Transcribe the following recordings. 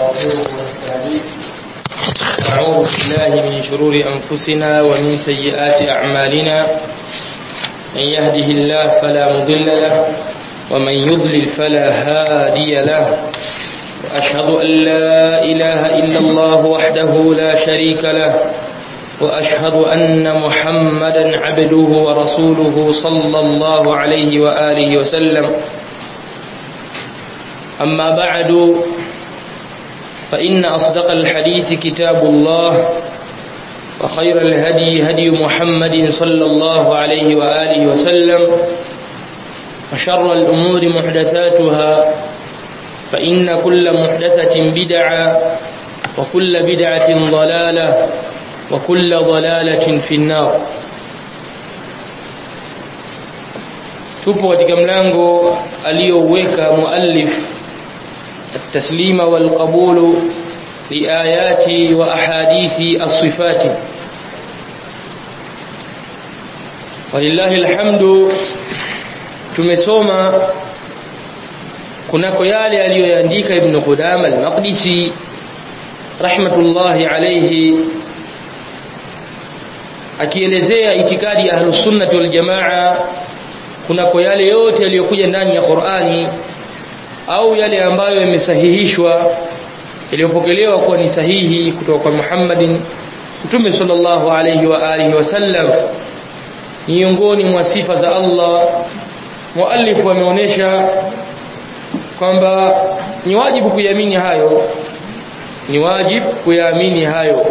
ونستغفره ونستهديه ونعوذ بالله من شرور أنفسنا ومن سيئات أعمالنا من يهده الله فلا مضل له ومن يضلل فلا هادي له وأشهد أن لا إله إلا الله وحده لا شريك له وأشهد أن محمدا عبده ورسوله صلى الله عليه وآله وسلم أما بعد فإن أصدق الحديث كتاب الله وخير الهدي هدي محمد صلى الله عليه وآله وسلم وشر الأمور محدثاتها فإن كل محدثة بدعة وكل بدعة ضلالة وكل ضلالة في النار tupo katika mlango aliyouweka muallif التسليم والقبول لآيات وأحاديث الصفات ولله الحمد tumesoma kunako yale aliyoyaandika ibn Qudama al-Maqdisi rahmatullahi alayhi akielezea itikadi ya ahlus sunnah wal jamaa kunako yale yote yaliyokuja ndani ya Qur'ani au yale ambayo yamesahihishwa yaliyopokelewa kuwa ni sahihi kutoka kwa Muhammadin Mtume sallallahu alayhi wa alihi wasallam miongoni mwa sifa za Allah muallif ameonyesha kwamba ni wajibu kuyaamini hayo ni wajibu kuyaamini hayo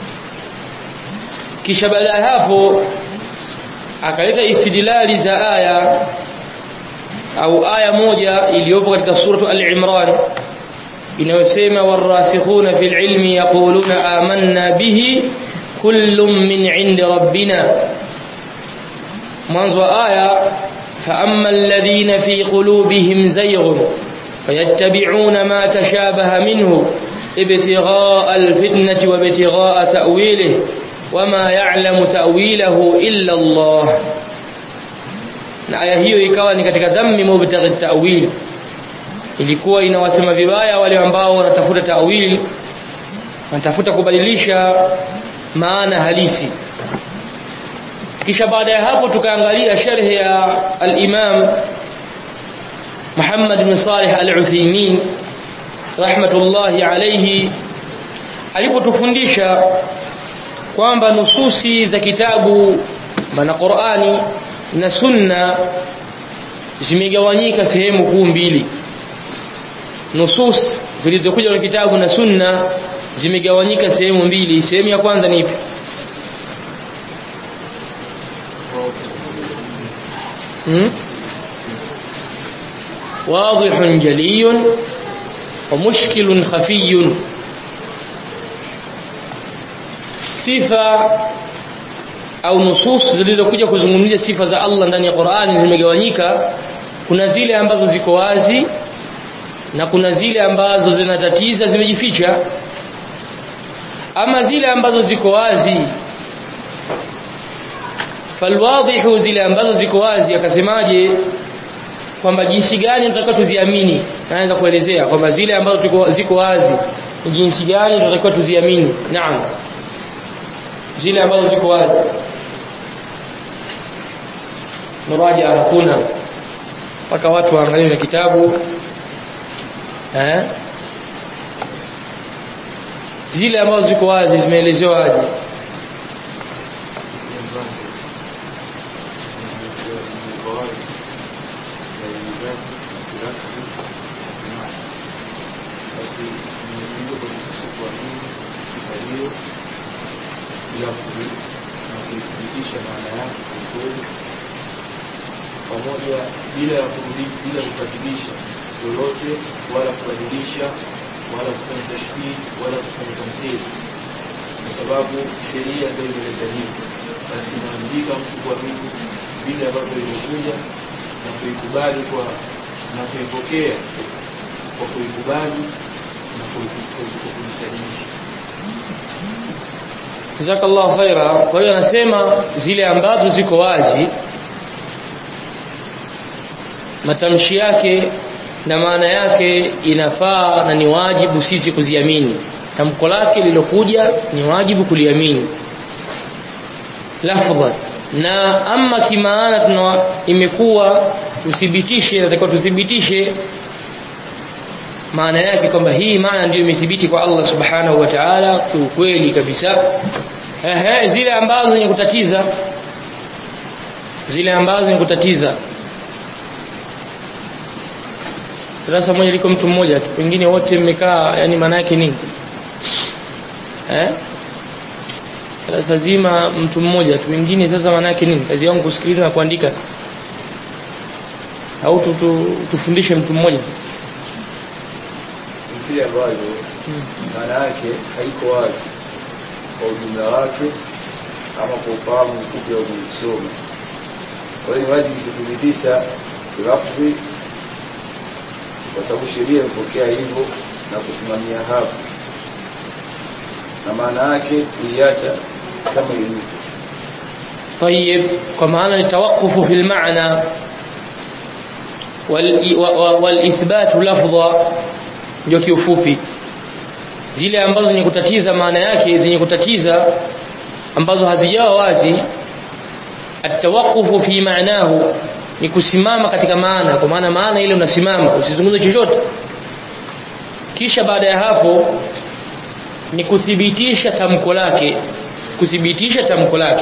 kisha baada ya hapo akaleta istidlali za aya au aya moja iliyopo katika suratu al-Imran inayosema warasikhuna fil ilmi yaquluna amanna bihi kullun min 'indi rabbina mwanzo wa aya فأما الذين في قلوبهم زيغ فيتبعون ما تشابه منه ابتغاء الفتنة وابتغاء تأويله وما يعلم تأويله إلا الله na aya hiyo ikawa ni katika dhammi mubtaghi ta'wil ilikuwa inawasema vibaya wale ambao wanatafuta ta'wil wanatafuta kubadilisha maana halisi kisha baada ya hapo tukaangalia sharhi ya al-Imam Muhammad bin Salih al-Uthaymeen rahmatullahi alayhi alipotufundisha kwamba nususi za kitabu maana Qur'ani na sunna zimegawanyika sehemu kuu mbili nusus zilizokuja kwenye kitabu na sunna zimegawanyika sehemu mbili sehemu ya kwanza ni ipi hmm? واضح جلي ومشكل خفي sifa au nusus zilizokuja kuzungumzia sifa za Allah ndani ya Qur'ani zimegawanyika kuna zile ambazo ziko wazi na kuna zile ambazo zinatatiza zimejificha ama zile ambazo ziko wazi falwadhihu zile ambazo ziko wazi akasemaje kwamba jinsi gani tunatakiwa tuziamini naanza kuelezea kwamba zile ambazo ziko wazi ni jinsi gani tunatakiwa tuziamini naam zile ambazo ziko wazi muraja hakuna mpaka watu waangalie na kitabu eh zile ambazo ziko wazi zimeelezewa aje pamoja bila ya bila kubadilisha lolote wala kubadilisha wala kufanya tashbih wala kufanya tamthil kwa sababu sheria ndio imeleta hivi basi inaambika mtu kuamini vile ambavyo imekuja na kuikubali kwa na kuipokea kwa kuikubali na kuisalimisha Jazakallahu khaira. Kwa hiyo anasema zile ambazo ziko wazi matamshi yake na maana yake inafaa na ni wajibu sisi kuziamini tamko lake lilokuja ni wajibu kuliamini lafdha na ama kimaana tuna imekuwa tuthibitishe natakiwa tuthibitishe maana yake kwamba hii maana ndiyo imethibiti kwa Allah subhanahu wa ta'ala kiukweli kabisa ehe zile ambazo zenye kutatiza zile ambazo zenye kutatiza darasa moja liko mtu mmoja tu wengine wote mmekaa yani maana yake nini eh darasa zima mtu mmoja tu wengine sasa maana yake nini kazi yangu kusikiliza na kuandika au tu, tu, tufundishe mtu mmoja zile ambazo maana yake haiko wazi kwa ujumla wake ama kwa ufahamu mfupi wa kuisoma. Kwa hiyo ni wajibu kuthibitisha lafzi, kwa sababu sheria imepokea hivyo na kusimamia hapo, na maana yake kuiacha kama ilivyo. طيب kwa maana ni tawaqufu fil maana wal wal ithbat lafdha ndio kiufupi zile ambazo zenye kutatiza maana yake zenye kutatiza ambazo hazijawa wazi atawaqufu fi maanahu ni kusimama katika maana kwa maana maana ile unasimama usizungumze chochote kisha baada ya hapo ni kuthibitisha tamko lake kuthibitisha tamko lake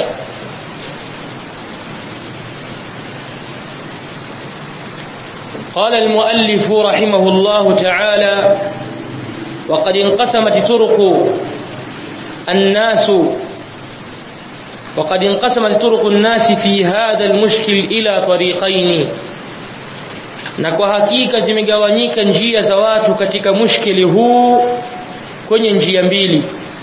قال المؤلف رحمه الله تعالى وقد انقسمت طرق الناس وقد انقسمت طرق الناس في هذا المشكل إلى طريقين na kwa hakika zimegawanyika njia za watu katika mushkili huu kwenye njia mbili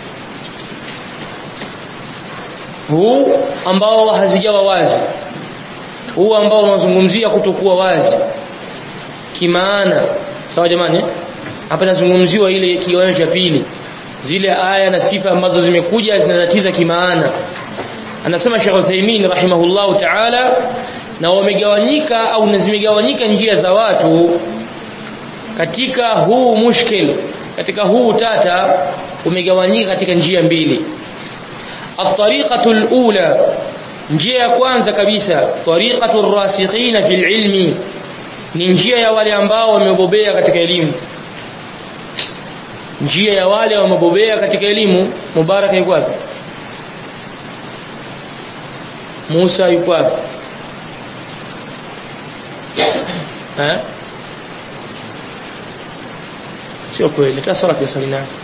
huu ambao hazijawa wazi huu ambao unazungumzia kutokuwa wazi kimaana sawa jamani hapa nazungumziwa ile kiwango cha pili zile aya na sifa ambazo zimekuja zinatatiza kimaana anasema Sheikh Uthaymeen rahimahullahu ta'ala na wamegawanyika au zimegawanyika njia za watu katika huu mushkil katika huu tata umegawanyika katika njia mbili at-tariqatu al-ula njia ya kwanza kabisa tariqatu ar-rasikhina fil ilmi ni njia ya wale ambao wamebobea katika elimu njia ya wale wamebobea katika elimu mubaraka yuko wapi Musa yuko wapi eh sio kweli hata swala kwa swali nani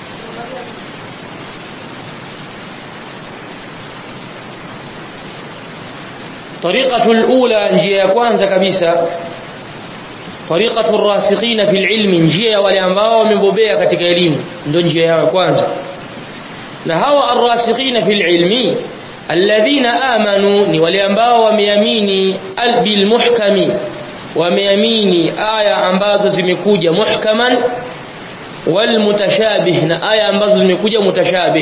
طريقة الأولى njia ya kwanza kabisa طريقة الراسخين في العلم njia ya wale ambao wamebobea katika elimu ndio njia ya kwanza na hawa arrasikhina fil ilmi alladhina amanu ni wale ambao wameamini bil muhkami wameamini aya ambazo zimekuja muhkaman wal mutashabih na aya ambazo zimekuja mutashabih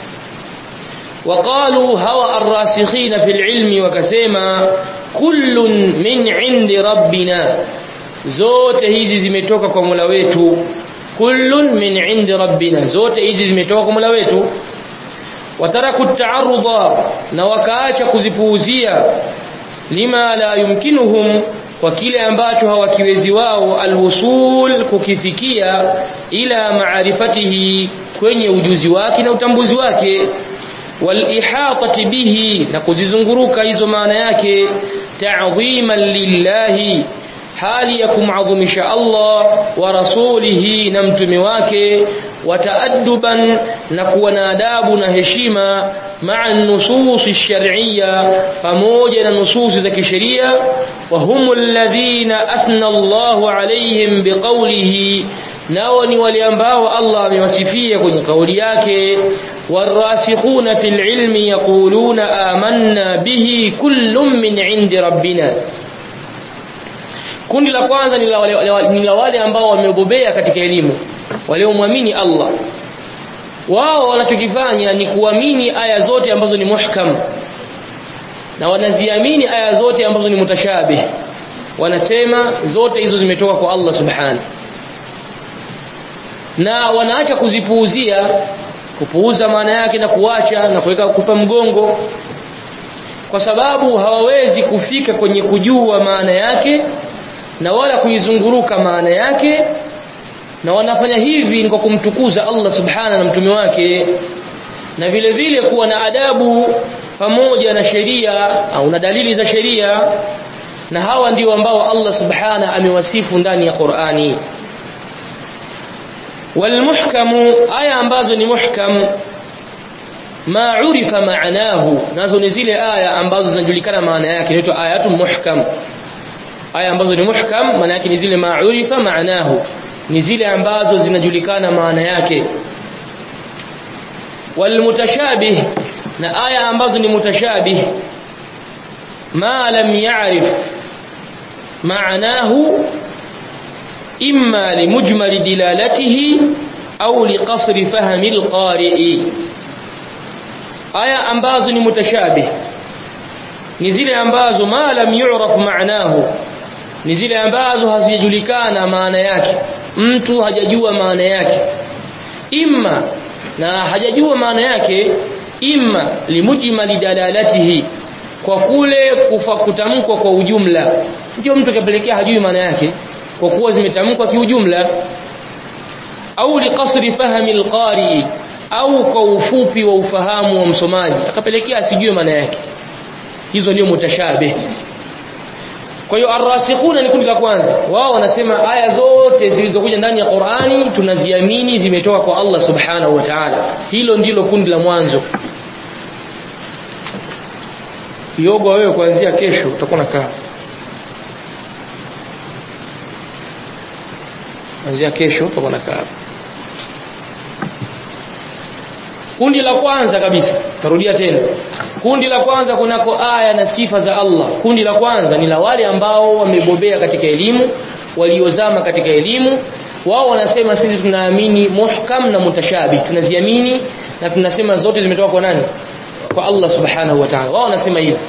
وقالوا هوى الراسخين في العلم وكسما كل من عند ربنا zote hizi zimetoka kwa Mola wetu kullun min indi rabbina zote hizi zimetoka kwa Mola wetu wataraku ta'arudha na wakaacha kuzipuuzia lima la yumkinuhum kwa kile ambacho hawakiwezi wao alwusul kukifikia ila maarifatihi kwenye ujuzi wake na utambuzi wake walihatati bihi na kuzizunguruka hizo maana yake ta'dhiman lillahi hali ya kumadhimisha Allah wa rasulihi na mtume wake wataaduban na kuwa na adabu na heshima maa nusus shar'iyya pamoja na nususi za kisheria wa humul ladhina athna Allahu alayhim biqawlihi nao ni wale ambao Allah amewasifia kwenye kauli yake والراسخون في العلم يقولون آمنا به كل من عند ربنا kundi la kwanza ni la wale, ni la wale ambao wamebobea katika elimu waliomwamini Allah wao wanachokifanya ni kuamini aya zote ambazo ni muhkam na wanaziamini aya zote ambazo ni mutashabih wanasema zote hizo zimetoka kwa Allah subhanahu na wanaacha kuzipuuzia kupuuza maana yake na kuacha na kuweka kupa mgongo kwa sababu hawawezi kufika kwenye kujua maana yake na wala kuizunguruka maana yake na wanafanya hivi ni kwa kumtukuza Allah subhana na mtume wake na vile vile kuwa na adabu pamoja na sheria au na dalili za sheria na hawa ndio ambao Allah subhana amewasifu ndani ya Qur'ani walmuhkamu aya ambazo ni muhkam ma urifa maanahu nazo ni zile aya ambazo zinajulikana maana yake inaitwa ayatu muhkam aya ambazo ni muhkam maana yake ni zile ma urifa maanahu ni zile ambazo zinajulikana maana yake walmutashabih na aya ambazo ni mutashabih ma lam ya'rif maanahu imma limujmal dilalatihi au liqasr fahmi alqari'i aya ambazo ni mutashabih ni zile ambazo ma lam yu'raf maanahu ni zile ambazo hazijulikana maana yake mtu hajajua maana yake imma na hajajua maana yake imma limujmali dalalatihi kwa kule kufa kutamkwa kwa ujumla ndio mtu kapelekea hajui maana yake kwa kuwa zimetamkwa kiujumla au liqasri fahmi alqari au kwa ufupi wa ufahamu wa msomaji akapelekea asijue maana yake hizo ndio mutashabih kwa hiyo arrasikhuna ni kundi la kwanza wao wanasema aya zote zilizokuja ndani ya Qur'ani tunaziamini zimetoka kwa Allah subhanahu wa ta'ala hilo ndilo kundi la mwanzo yogo wewe kuanzia kesho utakuwa nakaa kuanzia kesho utakuwa nakaa kundi la kwanza kabisa tarudia tena kundi la kwanza kunako aya na sifa za Allah kundi la kwanza ni la wale ambao wamebobea katika elimu waliozama katika elimu wao wanasema sisi tunaamini muhkam na mutashabih tunaziamini na tunasema zote zimetoka kwa nani kwa Allah subhanahu wa ta'ala wao wanasema hivyo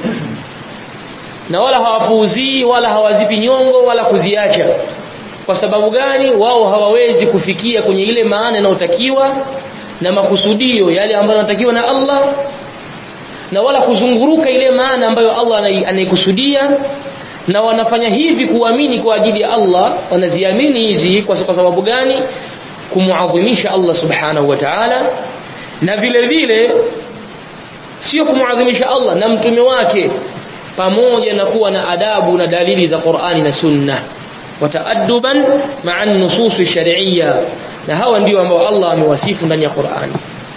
na wala hawapuuzii wala hawazipi nyongo wala kuziacha kwa sababu gani wao hawawezi kufikia kwenye ile maana inayotakiwa na makusudio yale ambayo yanatakiwa na Allah na wala kuzunguruka ile maana ambayo Allah anaikusudia na wanafanya hivi kuamini kwa ajili ya Allah wanaziamini hizi kwa sababu gani kumuadhimisha Allah subhanahu wa ta'ala na vile vile sio kumuadhimisha Allah na mtume wake pamoja na kuwa na adabu na dalili za Qur'ani na Sunna wataaduban ma'a an-nusus shar'iyya na hawa ndio ambao Allah amewasifu ndani ya Qur'ani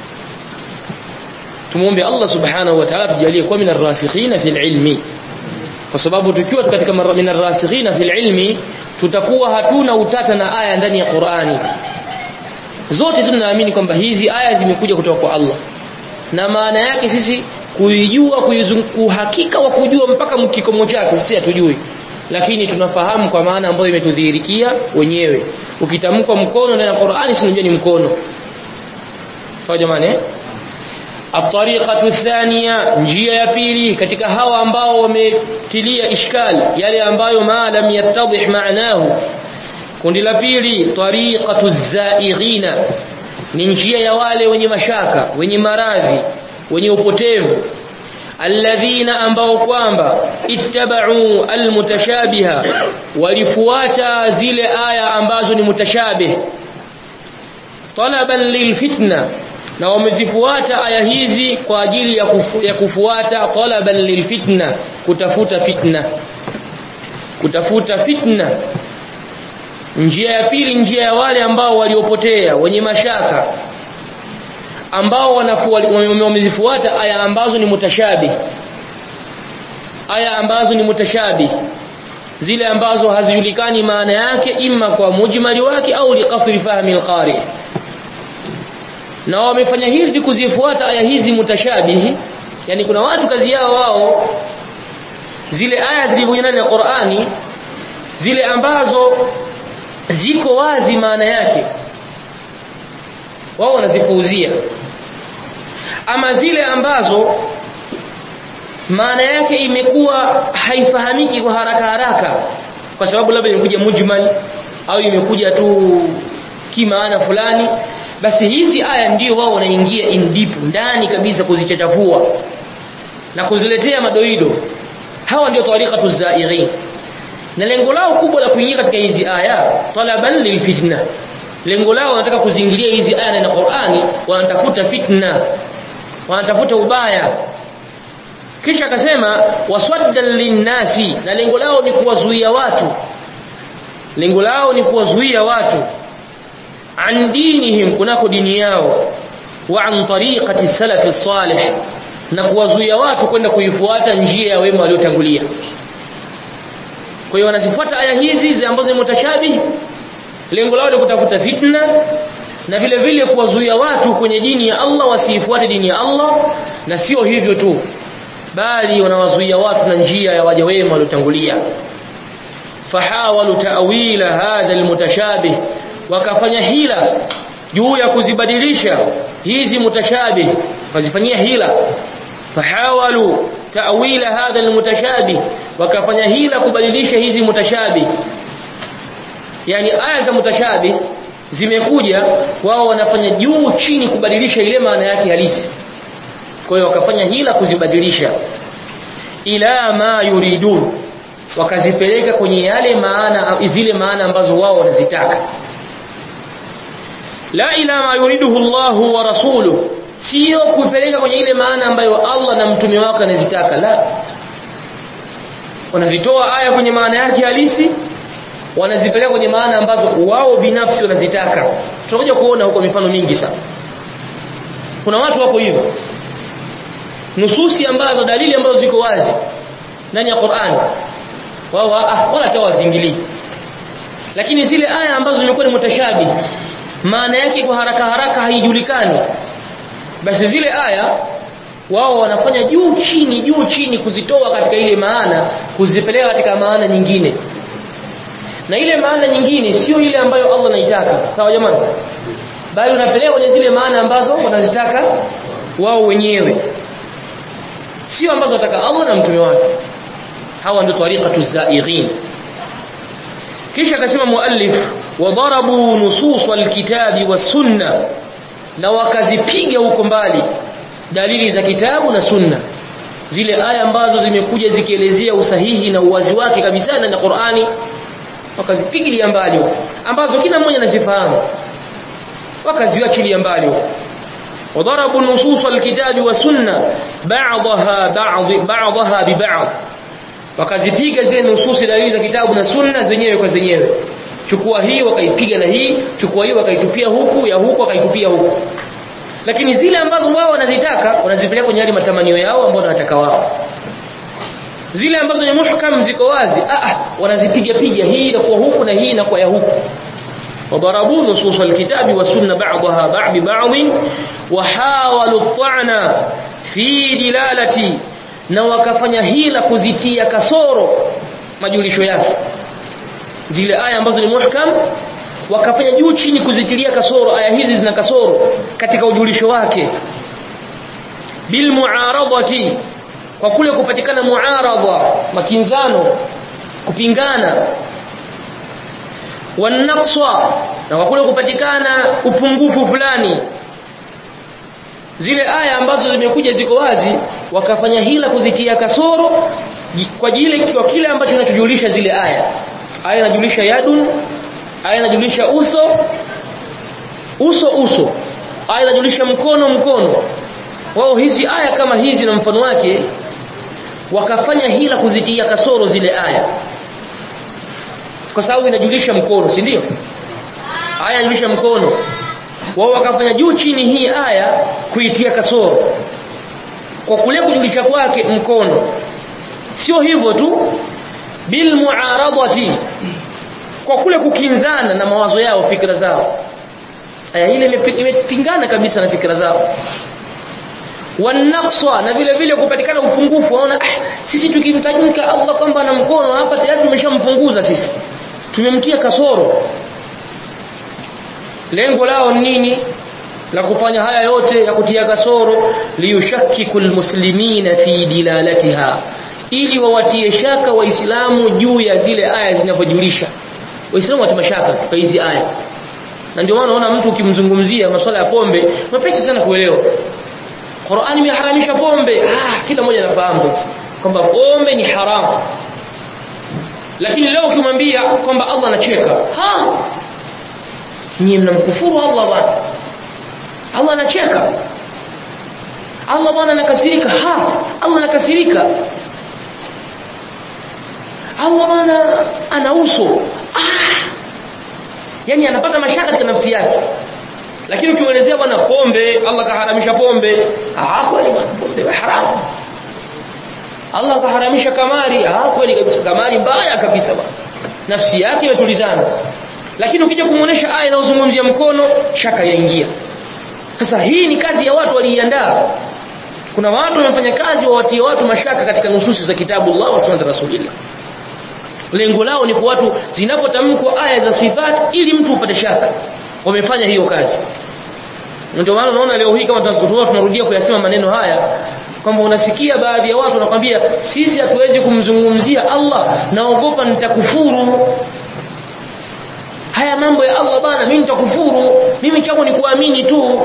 tumuombe Allah subhanahu wa ta'ala tujalie kuwa minar rasikhina fil ilmi kwa sababu tukiwa katika minar rasikhina fil ilmi tutakuwa hatuna utata na aya ndani ya Qur'ani zote tunaamini kwamba hizi aya zimekuja kutoka kwa Allah na maana yake sisi kuijua kuhakika wa kujua mpaka mkikomo chake sisi hatujui lakini tunafahamu kwa maana ambayo imetudhihirikia wenyewe ukitamkwa mkono ndani ya Qur'ani si ni mkono kwa jamani eh الطريقه الثانيه njia ya pili katika hawa ambao wametilia ishkali yale ambayo ma lam yattadih maanahu kundi la pili tariqatu zaighina ni njia ya wale wenye mashaka wenye maradhi wenye upotevu alladhina ambao kwamba ittaba'u almutashabiha walifuata zile aya ambazo ni mutashabih talaban lilfitna na wamezifuata aya hizi kwa ajili ya, kufu, ya kufuata talaban lilfitna kutafuta fitna kutafuta fitna njia ya pili njia ya wale ambao waliopotea wenye mashaka ambao wamezifuata aya ambazo ni mutashabih aya ambazo ni mutashabih zile ambazo hazijulikani maana yake imma kwa mujmali wake au liqasri fahmi alqari na wamefanya hivi kuzifuata aya hizi mutashabihi yani kuna watu kazi yao wao zile aya zilizokuja ndani ya Qur'ani zile ambazo ziko wazi maana yake wao wanazipuuzia ama zile ambazo maana yake imekuwa haifahamiki kwa haraka haraka kwa sababu labda imekuja mujmal au imekuja tu kimaana fulani basi hizi aya ndio wao wanaingia in deep ndani kabisa kuzichachafua na kuziletea madoido hawa ndio tariqatu zairin na lengo lao kubwa la kuingia katika hizi aya talaban lilfitna lengo lao wanataka kuzingilia hizi aya na Qur'ani wanatafuta fitna wanatafuta ubaya kisha akasema waswaddan linnasi na lengo lao ni kuwazuia watu lengo lao ni kuwazuia watu an dinihim kunako dini yao wa an tariqati salafi salih na kuwazuia watu kwenda kuifuata njia ya wema waliotangulia kwa hiyo wanazifuata aya hizi ambazo ni mutashabihi lengo lao ni kutafuta fitna na vile vile kuwazuia watu kwenye dini ya Allah wasiifuate dini ya Allah na sio hivyo tu bali wanawazuia watu na njia ya waja wema waliotangulia fahawalu ta'wila hadha almutashabih wakafanya hila juu ya kuzibadilisha hizi mutashabih wazifanyia hila fahawalu ta'wila hadha almutashabih wakafanya hila kubadilisha hizi mutashabih yani aya za mutashabih zimekuja wao wanafanya juu chini kubadilisha ile maana yake halisi kwa hiyo wakafanya hila kuzibadilisha ila ma yuridun wakazipeleka kwenye yale maana zile maana ambazo wao wanazitaka la ila ma yuriduhu Allah wa rasuluhu sio kupeleka kwenye ile maana ambayo Allah na mtume wake anazitaka la wanazitoa aya kwenye maana yake halisi wanazipeleka kwenye maana ambazo wao binafsi wanazitaka tutakuja kuona huko mifano mingi sana kuna watu wako hivyo nususi ambazo dalili ambazo ziko wazi ndani ya Qur'an wao ah wala tawazingili lakini zile aya ambazo zimekuwa ni mutashabi maana yake kwa haraka haraka haijulikani basi zile aya wao wanafanya juu chini juu chini kuzitoa katika ile maana kuzipeleka katika maana nyingine na ile maana nyingine sio ile ambayo Allah anaitaka sawa jamani bali unapeleka kwenye zile maana ambazo wanazitaka wao wenyewe sio ambazo wataka Allah na mtume wake hawa ndio tariqatu zaighin kisha akasema muallif wadarabu nusus alkitabi wasunna na wakazipiga huko mbali dalili za kitabu na sunna zile aya ambazo zimekuja zikielezea usahihi na uwazi wake kabisa na Qur'ani wakazipigilia mbali ambazo kila mmoja anazifahamu wakaziachilia mbali وضربوا نصوص الكتاب والسنه بعضها بعض بعضها ببعض wakazipiga zile nususi dalili za kitabu na sunna zenyewe kwa zenyewe chukua hii wakaipiga na hii chukua hii wakaitupia huku ya huku wakaitupia huku lakini zile ambazo wao wanazitaka wanazipeleka kwenye yale matamanio yao ambao wanataka wao zile ambazo ni muhkam ziko wazi ah ah wanazipiga piga hii na kwa huku na hii na kwa ya huku وضربوا نصوص الكتاب والسنة بعضها بعض ببعض وحاولوا الطعن في دلالة na wakafanya hila kuzitia kasoro majulisho yake zile aya ambazo ni muhkam wakafanya juu chini kuzitilia kasoro aya hizi zina kasoro katika ujulisho wake bil muaradati kwa kule kupatikana muaradha makinzano kupingana wanaqsa na kwa kule kupatikana upungufu fulani zile aya ambazo zimekuja ziko wazi wakafanya hila kuzitia kasoro kwa jile kwa kile ambacho kinachojulisha zile aya aya inajulisha yadun aya inajulisha uso uso uso aya inajulisha mkono mkono wao hizi aya kama hizi na mfano wake wakafanya hila kuzitia kasoro zile aya kwa sababu inajulisha mkono si ndio aya inajulisha mkono wao wakafanya juu chini hii aya kuitia kasoro kwa kule kujulisha kwake mkono sio hivyo tu bil muaradati kwa kule kukinzana na mawazo yao fikra zao aya ile imepingana kabisa na fikra zao wanaqsa na vile vile kupatikana upungufu waona ah, sisi tukimtajika Allah kwamba na mkono hapa tayari tumeshampunguza sisi tumemtia kasoro lengo lao nini la kufanya haya yote ya kutia kasoro liyushakkiku almuslimina fi dilalatiha ili wawatie shaka waislamu juu ya zile aya zinavyojulisha waislamu watie mashaka kwa hizi aya na ndio maana unaona mtu ukimzungumzia masuala ya pombe mapesi sana kuelewa Qur'ani imeharamisha pombe ah kila mmoja anafahamu kwamba pombe ni haramu lakini leo ukimwambia kwamba Allah anacheka ha nyinyi mnamkufuru Allah bwana Allah anacheka Allah bwana anakasirika ha Allah anakasirika Allah bwana ana uso ah yani anapata mashaka katika nafsi yake lakini ukimwelezea bwana pombe Allah kaharamisha pombe ah kweli bwana pombe haramu Allah kaharamisha kamari ah kweli kabisa kamari mbaya kabisa bwana nafsi yake imetulizana lakini ukija kumuonesha aya inayozungumzia mkono shaka yaingia sasa hii ni kazi ya watu waliiandaa kuna watu wamefanya kazi wawatie watu mashaka katika nususi za kitabu Allah wa sunnah rasulillah lengo lao ni kwa watu zinapotamkwa aya za sifat ili mtu upate shaka wamefanya hiyo kazi ndio maana unaona leo hii kama tunakutoa tunarudia kuyasema maneno haya kwamba unasikia baadhi ya watu wanakwambia sisi hatuwezi kumzungumzia Allah naogopa nitakufuru haya mambo ya Allah bana mimi nitakufuru mimi changu ni kuamini tu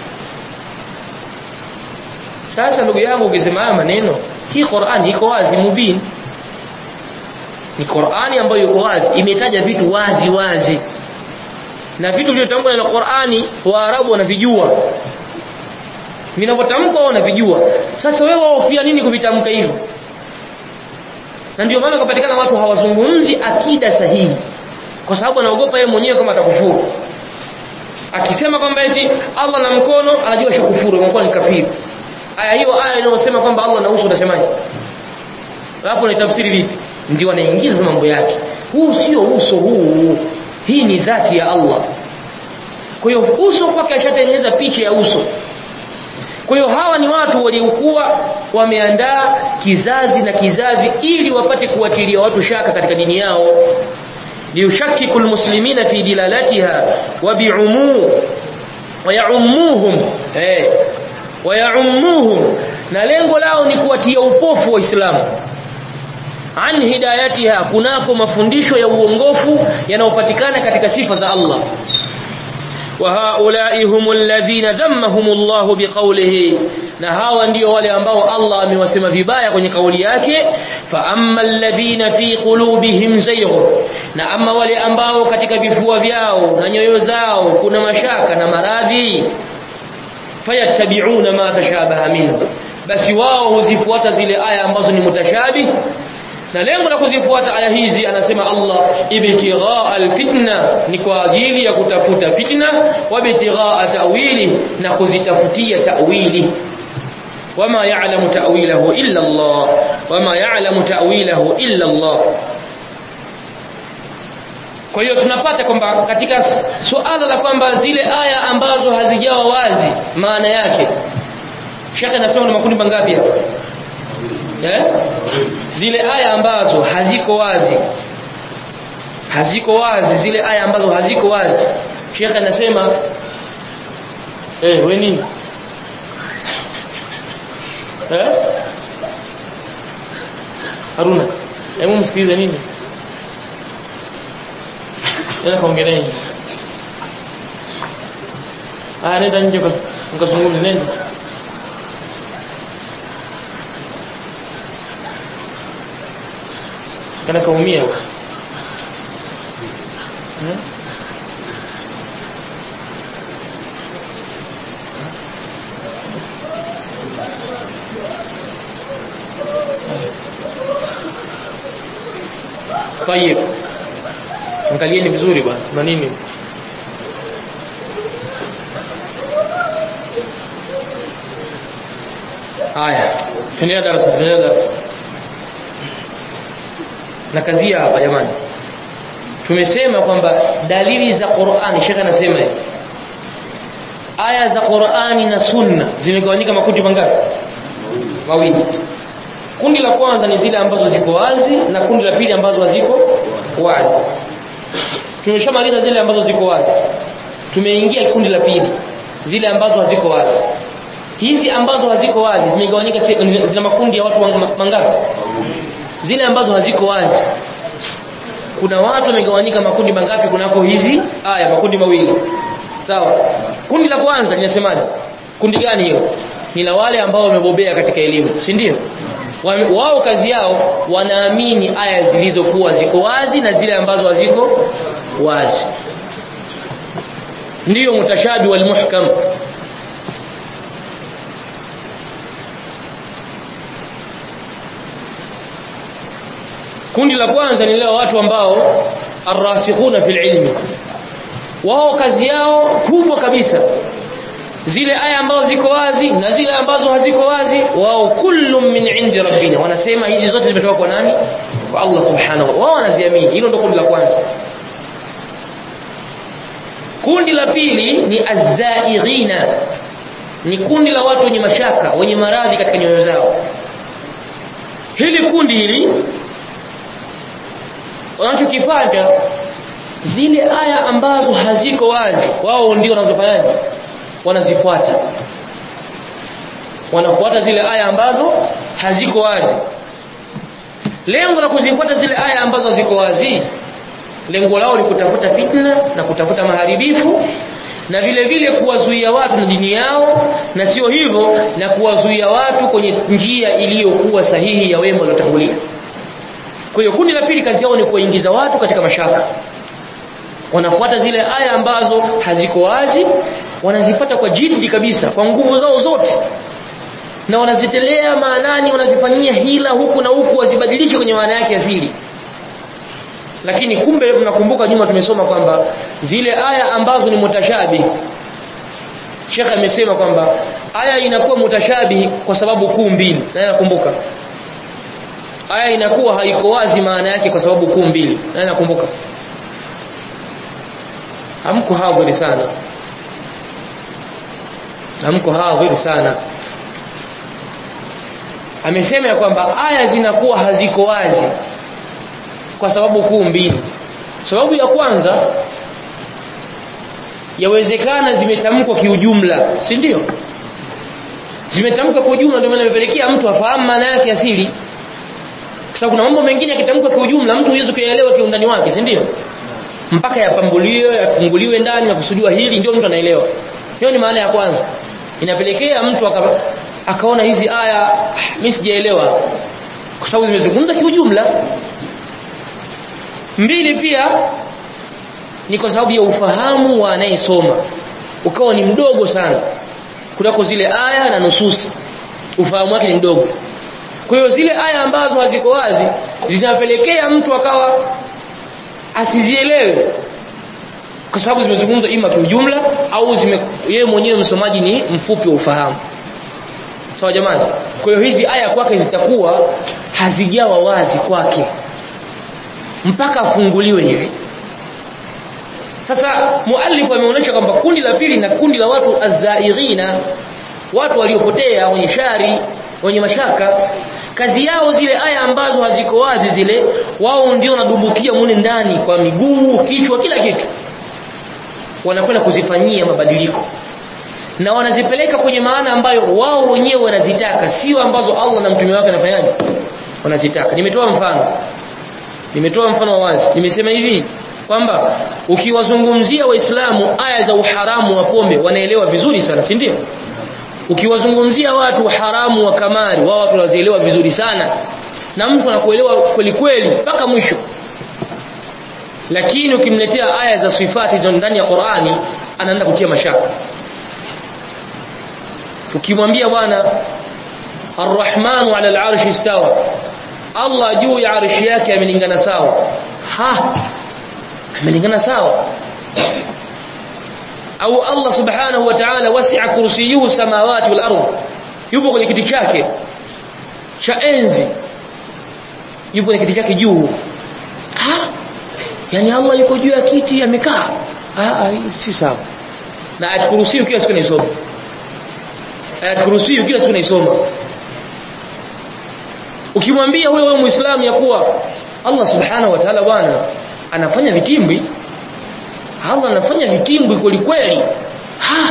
sasa ndugu yangu ukisema haya maneno hii Qur'ani iko wazi mubin ni Qur'ani ambayo iko wazi imetaja vitu wazi wazi na vitu vilivyotamkwa na Qur'ani Waarabu wanavijua vinavyotamkwa wanavijua sasa wewe wahofia nini kuvitamka hivyo na ndio maana kupatikana watu hawazungumzi akida sahihi kwa sababu anaogopa yeye mwenyewe kama atakufuru akisema kwamba eti Allah na mkono anajua shakufuru imekuwa ni kafiri aya hiyo aya inayosema kwamba Allah na uso unasemaje hapo ni tafsiri vipi ndio anaingiza mambo yake huu sio uso huu hii ni dhati ya Allah kwa hiyo uso kwake ashatengeneza picha ya uso kwa hiyo hawa ni watu waliokuwa wameandaa kizazi na kizazi ili wapate kuwatilia watu shaka katika dini yao liyushakkiku almuslimina fi dilalatiha wa bi'umu wa ya'ummuhum eh wa ya'ummuhum na lengo lao ni kuwatia upofu waislamu an hidayatiha kunako mafundisho ya uongofu yanayopatikana katika sifa za Allah wa haulai humul ladhina dhammahum Allah biqawlihi na hawa ndio wale ambao Allah amewasema vibaya kwenye kauli yake fa amma alladhina fi qulubihim zayghun na ama wale ambao katika vifua vyao na nyoyo zao kuna mashaka na maradhi fayattabi'una ma tashabaha minhu basi wao huzifuata zile aya ambazo ni mutashabih na lengo la kuzifuata aya hizi anasema Allah ibtighaa alfitna ni kwa ajili ya kutafuta fitna wa ibtighaa ta'wili na kuzitafutia ta'wili wama ya'lamu ta'wilahu illa Allah wama ya'lamu ta'wilahu illa Allah kwa hiyo tunapata kwamba katika suala la kwamba zile aya ambazo hazijawa wazi maana yake Sheikh anasema ni makundi mangapi hapa eh zile aya ambazo haziko wazi haziko wazi zile aya ambazo haziko wazi Sheikh anasema eh wewe nini eh Haruna hebu msikilize nini Yana kaongelea Ah nenda nje mkazungumze nenda kana kaumia hmm? Tayeb. Angalieni vizuri bwana. Na nini? Haya. Tuendelea darasa, tuendelea darasa. Na kazia hapa jamani. Tumesema kwamba dalili za Qur'ani, Sheikh anasema hivi. Aya za Qur'ani na Sunna zimegawanyika makundi mangapi? Mawili. Kundi la kwanza ni zile ambazo ziko wazi na kundi la pili ambazo haziko wazi. Tumeshamaliza zile ambazo ziko wazi. Tumeingia kundi la pili, zile ambazo haziko wazi. Hizi ambazo haziko wazi zimegawanyika zina makundi ya watu mangapi? zile ambazo haziko wazi kuna watu wamegawanyika makundi mangapi kunako hizi aya makundi mawili sawa kundi la kwanza linasemaje kundi gani hilo ni la wale ambao wamebobea katika elimu si ndio wao kazi yao wanaamini aya zilizokuwa ziko wazi na zile ambazo haziko wazi ndiyo mutashabi wal muhkam kundi la kwanza ni leo watu ambao arrasikhuna fil ilmi wao kazi yao kubwa kabisa zile aya ambazo ziko wazi na zile ambazo haziko wazi wao kullu min indi rabbina wanasema hizi zote zimetoka kwa nani kwa Allah subhanahu wao wanaziamini hilo ndio kundi la kwanza kundi la pili ni azzaighina ni kundi la watu wenye mashaka wenye maradhi katika nyoyo zao hili kundi hili wanachokifanya zile aya ambazo haziko wazi wao ndio wanazofanyaje wanazifuata wanafuata zile aya ambazo haziko wazi lengo la kuzifuata zile aya ambazo ziko wazi lengo lao ni kutafuta fitna na kutafuta maharibifu na vile vile kuwazuia watu na dini yao na sio hivyo na kuwazuia watu kwenye njia iliyokuwa sahihi ya wema waliotangulia kwa hiyo kundi la pili kazi yao ni kuwaingiza watu katika mashaka wanafuata zile aya ambazo haziko wazi wanazipata kwa jiddi kabisa kwa nguvu zao zote na wanazitelea maanani wanazifanyia hila huku na huku wazibadilishe kwenye maana yake asili lakini kumbe mnakumbuka nyuma tumesoma kwamba zile aya ambazo ni mutashabi Sheikh amesema kwamba aya inakuwa mutashabi kwa sababu kuu mbili na nakumbuka aya inakuwa haiko wazi maana yake kwa sababu kuu mbili na nakumbuka hamko hadhiri sana hamko hadhiri sana amesema ya kwamba aya zinakuwa haziko wazi kwa sababu kuu mbili sababu ya kwanza yawezekana zimetamkwa kiujumla si ndio zimetamkwa kwa ujumla ndio maana imepelekea mtu afahamu maana yake asili kwa sababu kuna mambo mengine yakitamkwa kwa ujumla mtu huwezi kuyaelewa kiundani wake si ndio mpaka yapambuliwe yafunguliwe ndani na kusudiwa hili ndio mtu anaelewa hiyo ni maana ya kwanza inapelekea mtu aka, akaona hizi aya mimi sijaelewa kwa sababu zimezungumza kiujumla mbili pia ni kwa sababu ya ufahamu wa anayesoma ukawa ni mdogo sana kunako zile aya na nususi ufahamu wake ni mdogo kwa hiyo zile aya ambazo haziko wazi zinapelekea mtu akawa asizielewe kwa sababu zimezungumzwa ima kiujumla au zime yeye mwenyewe msomaji ni mfupi wa ufahamu sawa jamani kwa hiyo hizi aya kwake zitakuwa hazijawa wazi kwake mpaka afunguliwe hivi sasa muallif ameonyesha kwamba kundi la pili na kundi la watu azzairina watu waliopotea wenye shari wenye mashaka kazi yao zile aya ambazo haziko wazi zile wao ndio wanadumbukia mule ndani kwa miguu kichwa kila kitu wanakwenda kuzifanyia mabadiliko na wanazipeleka kwenye maana ambayo wao wenyewe wanazitaka sio ambazo Allah na mtume wake anafanyaje wanazitaka nimetoa mfano nimetoa mfano wa wazi nimesema hivi kwamba ukiwazungumzia waislamu aya za uharamu wa pombe wanaelewa vizuri sana si ndio ukiwazungumzia watu haramu wa kamari wao watu wanazielewa vizuri sana na mtu anakuelewa kweli kweli mpaka mwisho lakini ukimletea aya za sifati za ndani ya Qur'ani anaanza kutia mashaka ukimwambia bwana Ar-Rahmanu 'ala al-'arshi istawa Allah juu ya arshi yake amelingana sawa ha amelingana sawa au Allah subhanahu wa ta'ala wasi'a kursiyuhu samawati wal ardh yupo kwenye kiti chake cha enzi yupo kwenye kiti chake juu ha yani Allah yuko juu ya kiti amekaa ah si sawa na ayat kursiyu kila siku naisoma ayat kursiyu kila siku naisoma ukimwambia wewe muislamu ya kuwa Allah subhanahu wa ta'ala bwana anafanya vitimbi Allah anafanya vitimbi kweli kweli ha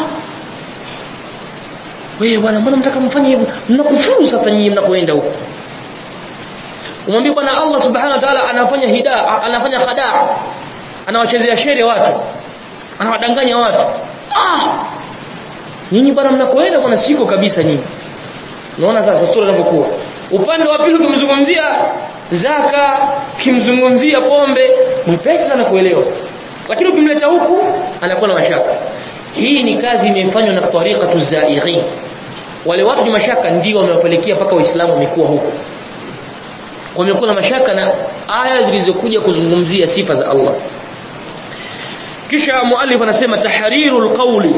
wewe bwana mbona mtaka mfanye hivyo mnakufuru sasa nyinyi mnakoenda huko umwambie bwana Allah subhanahu wa ta'ala anafanya hidaa anafanya khadaa anawachezea shere watu anawadanganya watu ah nyinyi bwana mnakoenda bwana siko kabisa nyinyi unaona sasa sura inavyokuwa upande wa pili ukimzungumzia zaka kimzungumzia pombe mwepesi sana kuelewa lakini ukimleta huku anakuwa na mashaka hii ni kazi imefanywa na tariqatu zaighin wale watu ni mashaka ndio wamewapelekea mpaka waislamu wamekuwa huko wamekuwa na mashaka na aya zilizokuja kuzungumzia sifa za Allah kisha muallif anasema tahrirul qawli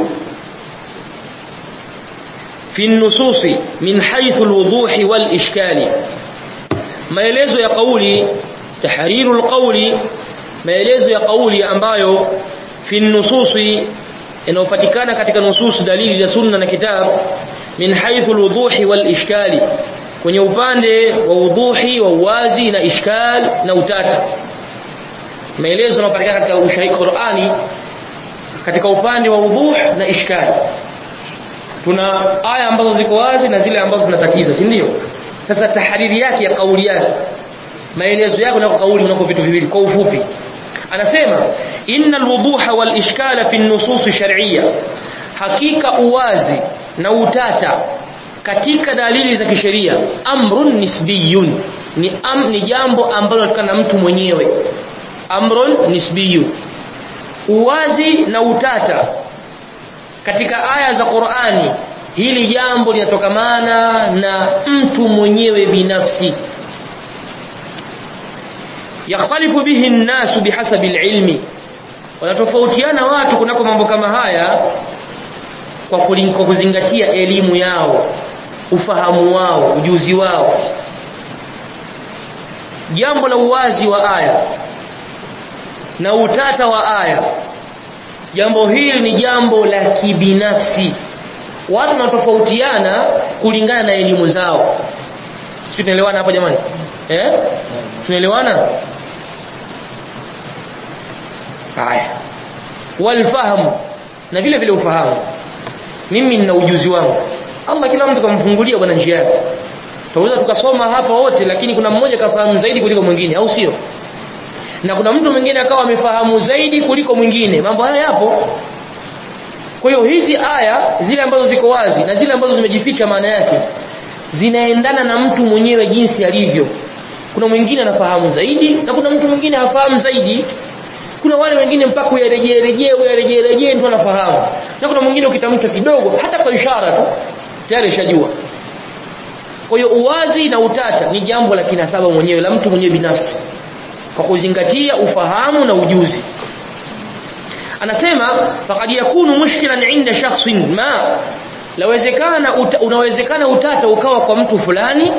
fi an-nusus min haythu al-wuduh wal-ishkali maelezo ya kauli tahrirul qawli maelezo ya kauli ambayo fi an-nusus inayopatikana katika nusus dalili za sunna na kitabu min haythu al-wuduh wal-ishkali kwenye upande wa udhuhi wa uwazi na ishkal na utata maelezo yanayopatikana katika ushahidi Qur'ani katika upande wa udhuh na ishkal tuna aya ambazo ziko wazi na zile ambazo zinatatiza si ndio sasa tahariri yake ya kauli yake maelezo yake na kauli unako vitu viwili kwa ufupi anasema innal wuduha wal ishkala fi an-nusus shar'iyya hakika uwazi na utata katika dalili za kisheria amrun nisbiyun ni am, ni jambo ambalo linatokana na mtu mwenyewe amrun nisbiyun uwazi na utata katika aya za Qur'ani hili jambo linatokamana na mtu mwenyewe binafsi yakhtalifu bihi an-nas bihasabi al-ilmi wanatofautiana watu kunako mambo kama haya kwa kwa kuzingatia elimu yao ufahamu wao ujuzi wao jambo la uwazi wa aya na utata wa aya jambo hili ni jambo la kibinafsi watu wanatofautiana kulingana na elimu zao sisi tunaelewana hapo jamani eh tunaelewana haya walfahamu na vile vile ufahamu mimi nina ujuzi wangu Allah kila mtu kamfungulia bwana njia yake tunaweza tukasoma hapa wote lakini kuna mmoja kafahamu zaidi kuliko mwingine au sio na kuna mtu mwingine akawa amefahamu zaidi kuliko mwingine mambo haya yapo kwa hiyo hizi aya zile ambazo ziko wazi na zile ambazo zimejificha maana yake zinaendana na mtu mwenyewe jinsi alivyo kuna mwingine anafahamu zaidi na kuna mtu mwingine hafahamu zaidi kuna wale wengine mpaka uyarejee rejee uyarejee rejee ndio anafahamu na kuna mwingine ukitamka kidogo hata kwa ishara tu tayari shajua kwa hiyo uwazi na utata ni jambo la kinasaba mwenyewe la mtu mwenyewe binafsi kwa kuzingatia ufahamu na ujuzi anasema faqad yakunu mushkilan inda shakhsin ma lawezekana uta, unawezekana utata ukawa kwa mtu fulani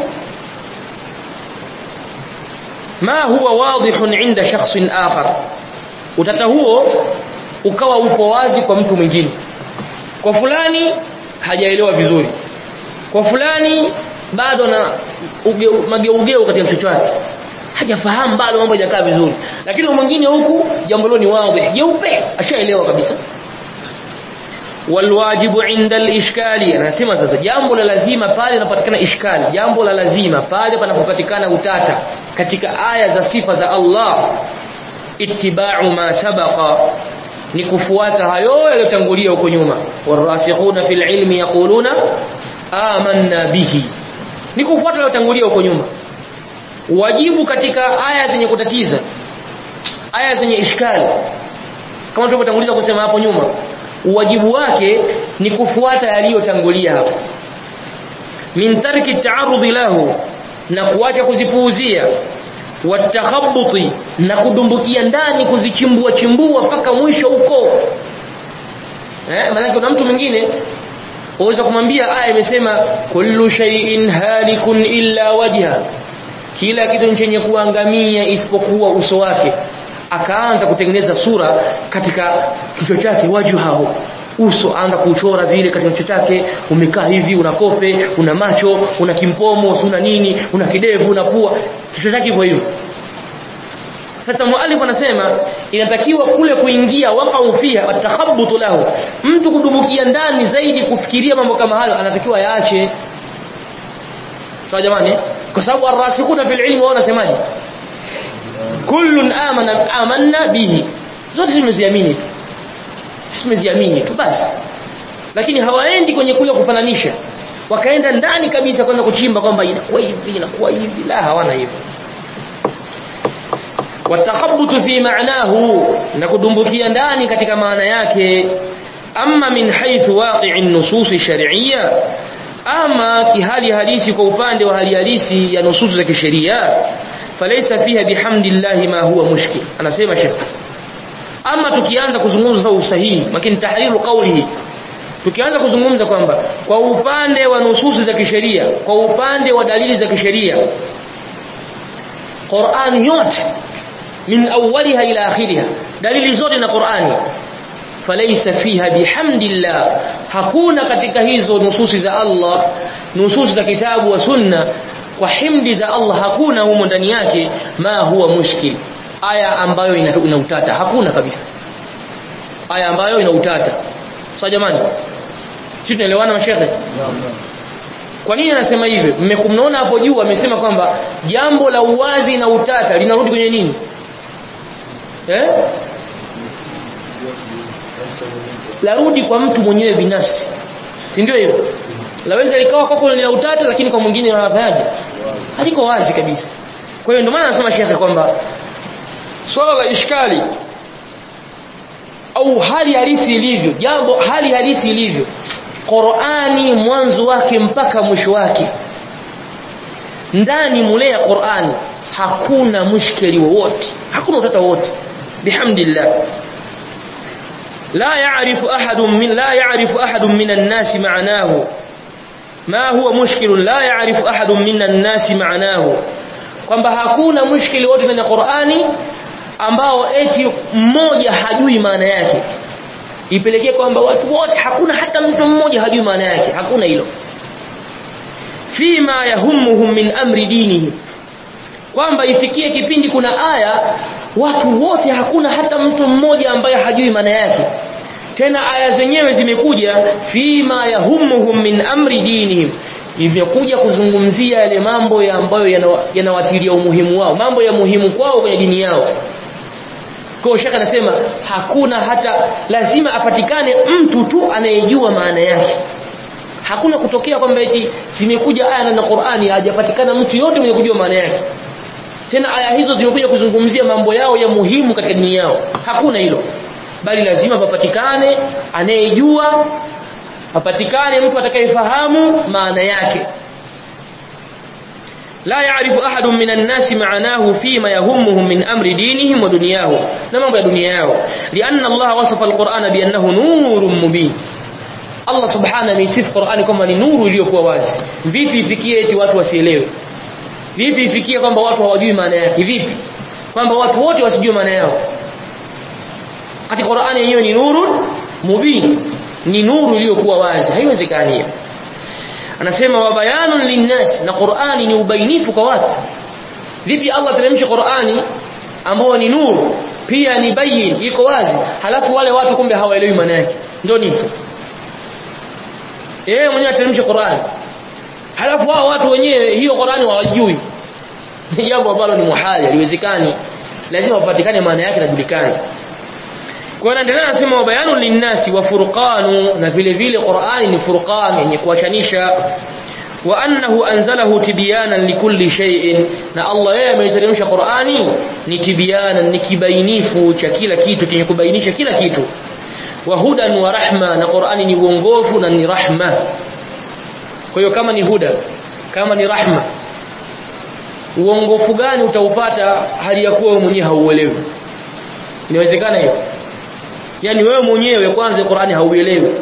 ma huwa wadihun inda shakhsin akhar utata huo ukawa upo wazi kwa mtu mwingine kwa fulani hajaelewa vizuri kwa fulani bado na mageugeu katika kichwa chake hajafahamu bado mambo hajakaa vizuri lakini mwingine huku jambo hilo ni wazi jeupe ashaelewa kabisa walwajibu inda alishkali anasema sasa jambo la lazima pale linapatikana ishkali jambo la lazima pale panapopatikana utata katika aya za sifa za Allah ittiba'u ma sabaqa ni kufuata hayo yaliyotangulia huko nyuma warasikhuna fil ilmi yaquluna amanna bihi ni kufuata yaliyotangulia huko nyuma wajibu katika aya zenye kutatiza aya zenye ishkali kama tulivyotanguliza kusema hapo nyuma wajibu wake ni kufuata yaliyotangulia hapo min tarki ta'arudi lahu na kuacha kuzipuuzia watakhabuti na kudumbukia ndani kuzichimbua chimbua mpaka mwisho huko eh maana kuna mtu mwingine uweza kumwambia aya imesema kullu shay'in halikun illa wajha kila kitu chenye kuangamia isipokuwa uso wake akaanza kutengeneza sura katika kichwa chake waju hao uso anza kuchora vile katika kichwa chake umekaa hivi una kope una macho una kimpomo una nini una kidevu una pua kichwa chake hivyo hivyo sasa muallif anasema inatakiwa kule kuingia waqau fiha watakhabbutu lahu mtu kudumukia ndani zaidi kufikiria mambo kama hayo anatakiwa yaache sawa jamani kwa sababu arrasikuna fil ilmi wao wanasemaje kullun amana amanna bihi zote tumeziamini tumeziamini tu basi lakini hawaendi kwenye kule kufananisha wakaenda ndani kabisa kwenda kuchimba kwamba inakuwa hivi inakuwa hivi la hawana hivyo watakhabutu fi ma'nahu na kudumbukia ndani katika maana yake amma min haythu waqi'i nusus shar'iyya ama kihali halisi kwa upande wa hali halisi ya nusus za kisheria falaysa fiha bihamdillahi ma huwa mushkil anasema shekh ama tukianza kuzungumza usahihi lakini tahriru qawlihi tukianza kuzungumza kwamba kwa upande wa nususi za kisheria kwa upande wa dalili za kisheria Qur'an yote min awwaliha ila akhiriha dalili zote na Qur'ani falaysa fiha bihamdillah hakuna katika hizo nususi za Allah nususi za kitabu wa sunna kwa himdi za Allah hakuna humo ndani yake ma huwa mushkil aya ambayo ina, ina utata hakuna kabisa aya ambayo ina utata sawa jamani sisi tunaelewana mashehe kwa nini anasema hivyo mmekumnaona hapo juu amesema kwamba jambo la uwazi na utata linarudi kwenye nini eh larudi kwa mtu mwenyewe binafsi si ndio hivyo laweza likawa kwako lina utata lakini kwa mwingine wanafanyaje haliko wazi kabisa kwa hiyo ndio maana anasema shekhe kwamba swala la ishkali au hali halisi ilivyo jambo hali halisi ilivyo Qur'ani mwanzo wake mpaka mwisho wake ndani mule ya Qur'ani hakuna mushkeli wowote hakuna utata wowote bihamdillah la ya'rifu ahadun min la ya'rifu ahadun min an-nas ma'nahu ma huwa mushkil la ya'rifu ahadun min an-nas ma'nahu kwamba hakuna mushkili wote ndani ya Qur'ani ambao eti mmoja hajui maana yake ipelekee kwamba watu wote hakuna hata mtu mmoja hajui maana yake hakuna hilo fima yahumuhum min amri dinihi kwamba ifikie kipindi kuna aya watu wote hakuna hata mtu mmoja ambaye hajui maana yake tena aya zenyewe zimekuja fima yahumuhum min amri dinihim imekuja kuzungumzia yale mambo ya ambayo yanawatilia umuhimu wao mambo ya muhimu kwao kwenye dini yao kwa shaka anasema hakuna hata lazima apatikane mtu tu anayejua maana yake hakuna kutokea kwamba eti zimekuja aya na Qur'ani hajapatikana mtu yote mwenye kujua maana yake tena aya hizo zimekuja kuzungumzia mambo yao ya muhimu katika dini yao hakuna hilo bali lazima papatikane anayejua papatikane mtu atakayefahamu maana yake لا يعرف أحد من الناس معناه فيما يهمهم من أمر دينهم ودنياهم نما يا دنياه لأن الله وصف القرآن بأنه نور مبين Allah subhanahu amesifu Qur'ani kwamba ni nuru iliyokuwa wazi. Vipi ifikie eti watu wasielewe? Vipi ifikie kwamba watu hawajui maana yake? Vipi? Kwamba watu wote wasijue maana yao. Katika Qur'ani yenyewe ni nuru mubin. Ni nuru iliyokuwa wazi. Haiwezekani hiyo. Anasema wa bayanun linnas na Qur'ani ni ubainifu kwa watu. Vipi Allah teremsha Qur'ani ambao ni nuru pia ni bayin iko wazi halafu wale watu kumbe hawaelewi maana yake. Ndio nini sasa? yeye mwenyewe ateremsha Qur'an halafu hao watu wenyewe hiyo Qur'ani hawajui ni jambo ambalo ni muhali haliwezekani lazima wapatikane maana yake najulikane kwa anaendelea anasema wa bayanu linnasi wa furqanu na vile vile Qur'ani ni furqan yenye kuachanisha wa annahu anzalahu tibyanan likulli shay'in na Allah yeye ameiteremsha Qur'ani ni tibyanan ni kibainifu cha kila kitu kenye kubainisha kila kitu wa hudan wa rahma na Qur'ani ni uongofu na ni rahma kwa hiyo kama ni huda kama ni rahma uongofu gani utaupata hali ya kuwa wewe mwenyewe hauelewi inawezekana hiyo yani wewe mwenyewe kwanza Qur'ani hauelewi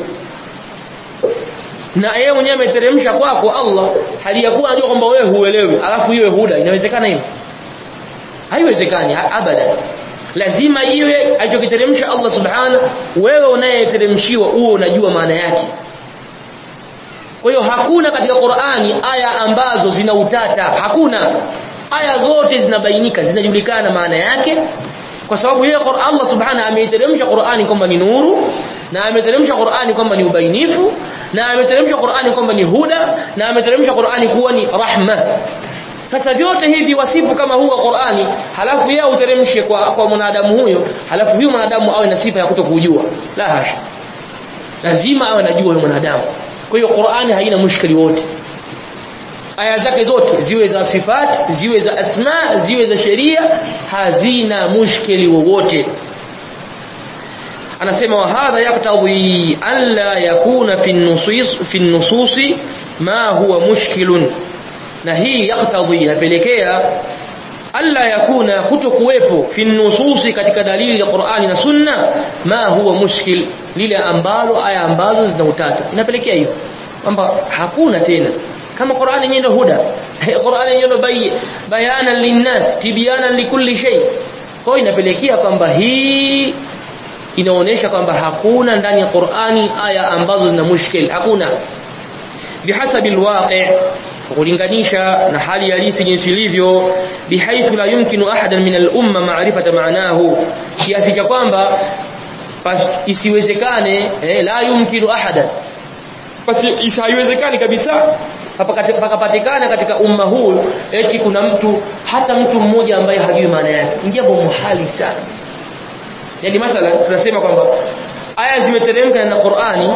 na yeye mwenyewe ameteremsha kwako Allah hali ya kuwa anajua kwamba wewe huelewi alafu iwe huda inawezekana hiyo haiwezekani abada lazima iwe alichokiteremsha Allah subhana wewe unayeteremshiwa uwe unajua maana yake kwa hiyo hakuna katika Qur'ani aya ambazo zina utata hakuna aya zote zinabainika zinajulikana maana yake kwa sababu yeye Allah subhana ameiteremsha Qur'ani kwamba ni nuru na ameteremsha Qur'ani kwamba ni ubainifu na ameteremsha Qur'ani kwamba ni huda na ameteremsha Qur'ani kuwa ni rahma sasa vyote hivi wasifu kama huu wa Qur'ani halafu yeye uteremshe kwa kwa mwanadamu huyo halafu huyo mwanadamu awe na sifa ya kutokujua la hasha lazima awe anajua huyo mwanadamu kwa hiyo Qur'ani haina mushkili wote aya zake zote ziwe za sifat ziwe za asma ziwe za sheria hazina mushkili wowote anasema wa hadha yaktadhi an la yakuna fi nusus fi nusus ma huwa mushkilun na hii yaktadhi inapelekea alla yakuna kutokuwepo fi nususi katika dalili ya Qur'ani na Sunna ma huwa mushkil lile ambalo aya ambazo zina utata inapelekea hiyo kwamba hakuna tena kama Qur'ani yenyewe ndio huda Qur'ani yenyewe ndio bay bayana linnas tibyana likulli shay kwa hiyo inapelekea kwamba hii inaonesha kwamba hakuna ndani ya Qur'ani aya ambazo zina mushkil hakuna bihasabi alwaqi' kulinganisha na hali halisi jinsi ilivyo bihaithu la yumkinu ahadan min al-umma ma'rifata ma'nahu kiasi cha kwamba isiwezekane eh, la yumkinu ahadan basi isiwezekani kabisa pakapatikana katika umma huu eti kuna mtu hata mtu mmoja ambaye hajui maana yake ni jambo muhali sana yani mathalan tunasema kwamba aya zimeteremka na Qur'ani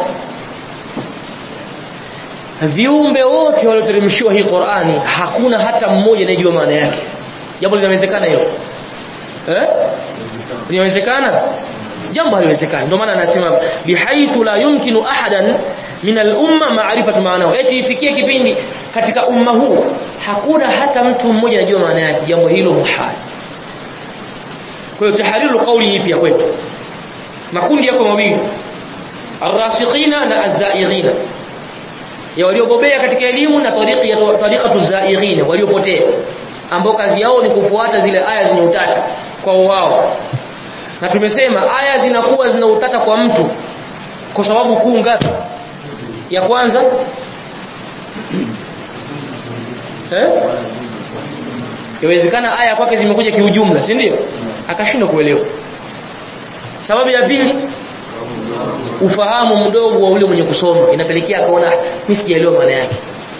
viumbe wote walioteremshiwa hii Qur'ani hakuna hata mmoja anayejua maana yake jambo linawezekana hilo eh linawezekana jambo haliwezekani ndio maana anasema bihaithu la yumkinu ahadan min al-umma ma'rifatu maanahu eti ifikie kipindi katika umma huu hakuna hata mtu mmoja anajua maana yake jambo hilo muhali kwa hiyo tahariru kauli hii pia kwetu makundi yako mawili arrasikhina na azzairina ya waliobobea katika elimu na tariqi ya tariqatu zaighina waliopotea ambao kazi yao ni kufuata zile aya zenye utata kwa wao na tumesema aya zinakuwa zina utata kwa mtu kwa sababu kuu ngapi ya kwanza eh Yawezekana aya kwake zimekuja kiujumla, si ndio? Akashindwa kuelewa. Sababu ya pili ufahamu mdogo wa ule mwenye kusoma inapelekea akaona mimi sijaelewa maana yake.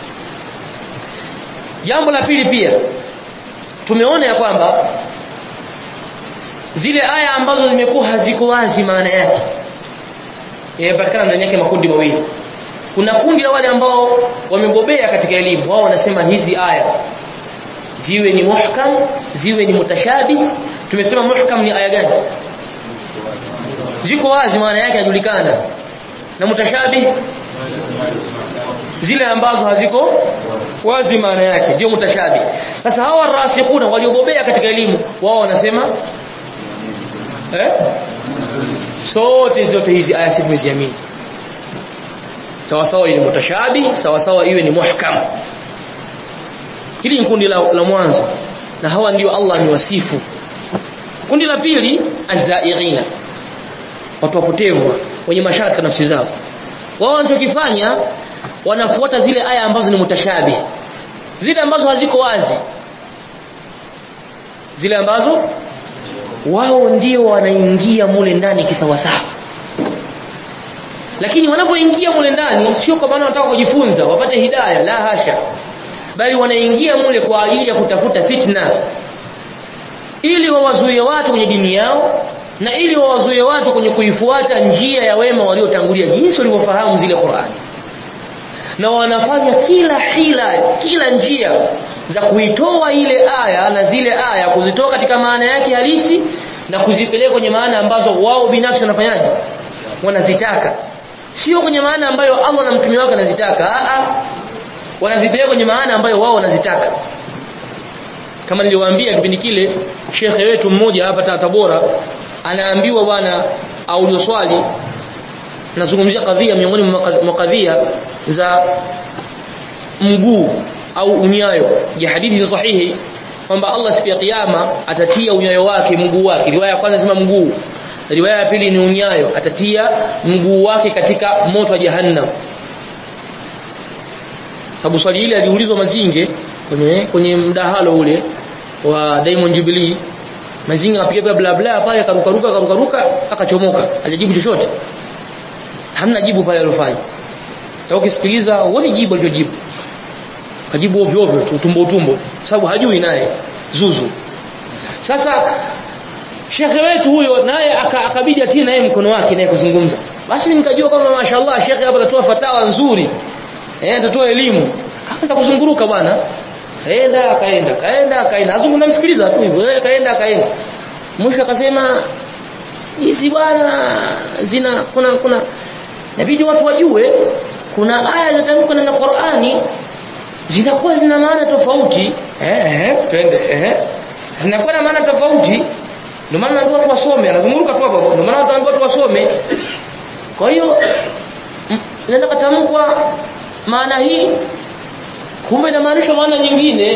Jambo la pili pia tumeona ya kwamba zile aya ambazo zimekuwa haziko wazi maana yake yamepatikana ndani yake makundi mawili. Kuna kundi la wale ambao wamebobea katika elimu, wao wanasema hizi aya ziwe ni muhkam ziwe ni mutashabi tumesema muhkam ni aya gani ziko wazi maana yake yajulikana na mutashabi zile ambazo haziko wazi maana yake ndio mutashabi sasa hawa rasikhuna waliobobea katika elimu wao wanasema eh sote zote hizi aya si tumeziamini sawa sawa ni mutashabi sawa sawa iwe ni muhkam hili ni kundi la, la mwanzo na hawa ndio Allah amewasifu kundi la pili azzairina watu wapotevu wenye mashaka nafsi zao wao wanachokifanya wanafuata zile aya ambazo ni mutashabi zile ambazo haziko wazi zile ambazo wao ndio wanaingia mule ndani kisawasawa lakini wanapoingia mule ndani sio kwa maana wanataka kujifunza wapate hidayah la hasha bali wanaingia mule kwa ajili ya kutafuta fitna ili wawazuie watu kwenye dini yao na ili wawazuie watu kwenye kuifuata njia ya wema waliotangulia jinsi walivyofahamu zile Qur'ani na wanafanya kila hila kila njia za kuitoa ile aya na zile aya kuzitoa katika maana yake halisi na kuzipeleka kwenye maana ambazo wao binafsi wanafanyaje wanazitaka sio kwenye maana ambayo Allah na mtume wake anazitaka a a wanazipeleka kwenye maana ambayo wao wanazitaka kama niliwaambia kipindi kile shekhe wetu mmoja hapa Tabora anaambiwa bwana audio swali nazungumzia kadhia miongoni mwa kadhia za mguu au unyayo ya hadithi za sahihi kwamba Allah siku ya kiyama atatia unyayo wake mguu wake riwaya ya kwanza sema mguu riwaya ya pili ni unyayo atatia mguu wake katika moto wa jahannam sababu swali hili aliulizwa Mazinge kwenye kwenye mdahalo ule wa Diamond Jubilee Mazinge akapiga bla bla pale akarukaruka akarukaruka akachomoka hajajibu chochote hamna jibu pale alofanya na ukisikiliza uone jibu alichojibu kajibu ovyo ovyo tu tumbo tumbo sababu hajui naye zuzu sasa shekhe wetu huyo naye akabidi atie naye mkono wake naye kuzungumza basi nikajua kama mashaallah shekhe hapa atatoa fatawa nzuri eh atatoa elimu akaanza kuzunguruka bwana kaenda akaenda kaenda akaenda azungu namsikiliza tu hivyo eh kaenda akaenda mwisho akasema hizi bwana zina kuna kuna inabidi watu wajue kuna aya zinatamkwa na Qur'ani zinakuwa zina maana tofauti eh eh twende eh zinakuwa na maana tofauti ndio maana naambiwa watu wasome anazunguruka tu hapo ndio maana watu watu wasome kwa hiyo inaweza katamkwa maana hii kumbe inamaanisha maana nyingine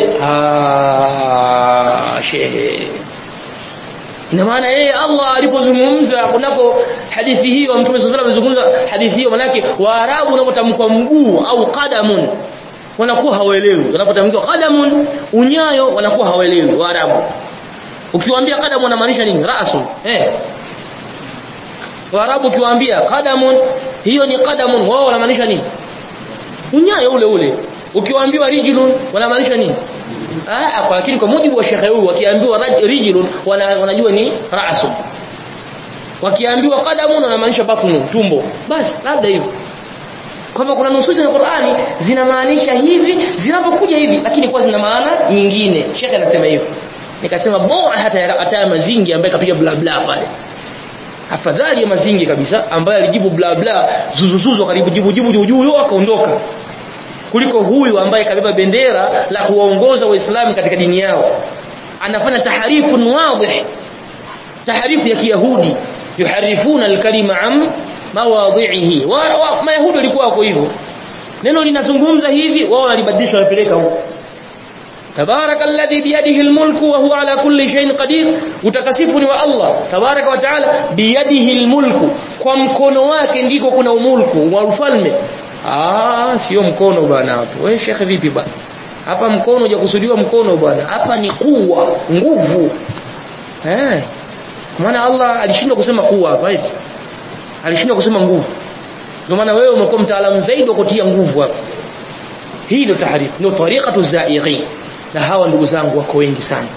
ah shehe ina maana yeye Allah alipozungumza kunako hadithi hiyo Mtume صلى الله عليه وسلم hadithi hiyo manake waarabu wanapotamkwa mguu au qadamun wanakuwa hawaelewi wanapotamkwa qadamun unyayo wanakuwa hawaelewi waarabu ukiwaambia qadamun inamaanisha nini rasul eh waarabu ukiwaambia qadamun hiyo ni qadamun wao wanamaanisha nini unyayo ule ule ukiwaambiwa rijlun wanamaanisha nini ah kwa lakini kwa mujibu wa shekhe huyu wakiambiwa rijlun wanajua ni rasul wakiambiwa qadamun wanamaanisha batnu tumbo basi labda hivyo kwamba kuna nususi za Qur'ani zinamaanisha hivi zinapokuja hivi lakini kwa zina maana nyingine shekhe anasema hivyo nikasema bora hata hata mazingi ambaye kapiga bla bla pale afadhali ya mazingi kabisa ambaye alijibu bla bla zuzuzuzo karibu jibu jibu juu juu akaondoka kuliko huyu ambaye kabeba bendera la kuwaongoza waislamu katika dini yao anafanya taharifu wadih taharifu ya kiyahudi yuharifuna alkalima am mawadhihi wa, wa mayahudi walikuwa wako hivyo neno linazungumza hivi wao wanalibadilisha wanapeleka huko تبارك الذي بيده الملك وهو على كل شيء قدير utakasifu ni wa Allah tabaraka wa taala biyadihi almulku kwa mkono wake ndiko kuna umulku wa ufalme ah sio mkono bwana hapo wewe shekhe vipi bwana hapa mkono hujakusudiwa mkono bwana hapa ni kuwa nguvu eh maana Allah alishindwa kusema kuwa hapa hivi alishindwa kusema nguvu ndio maana wewe umekuwa mtaalamu zaidi wa kutia nguvu hapa hii ndio tahrif ndio tariqatu zaighi na hawa ndugu zangu wako wengi sana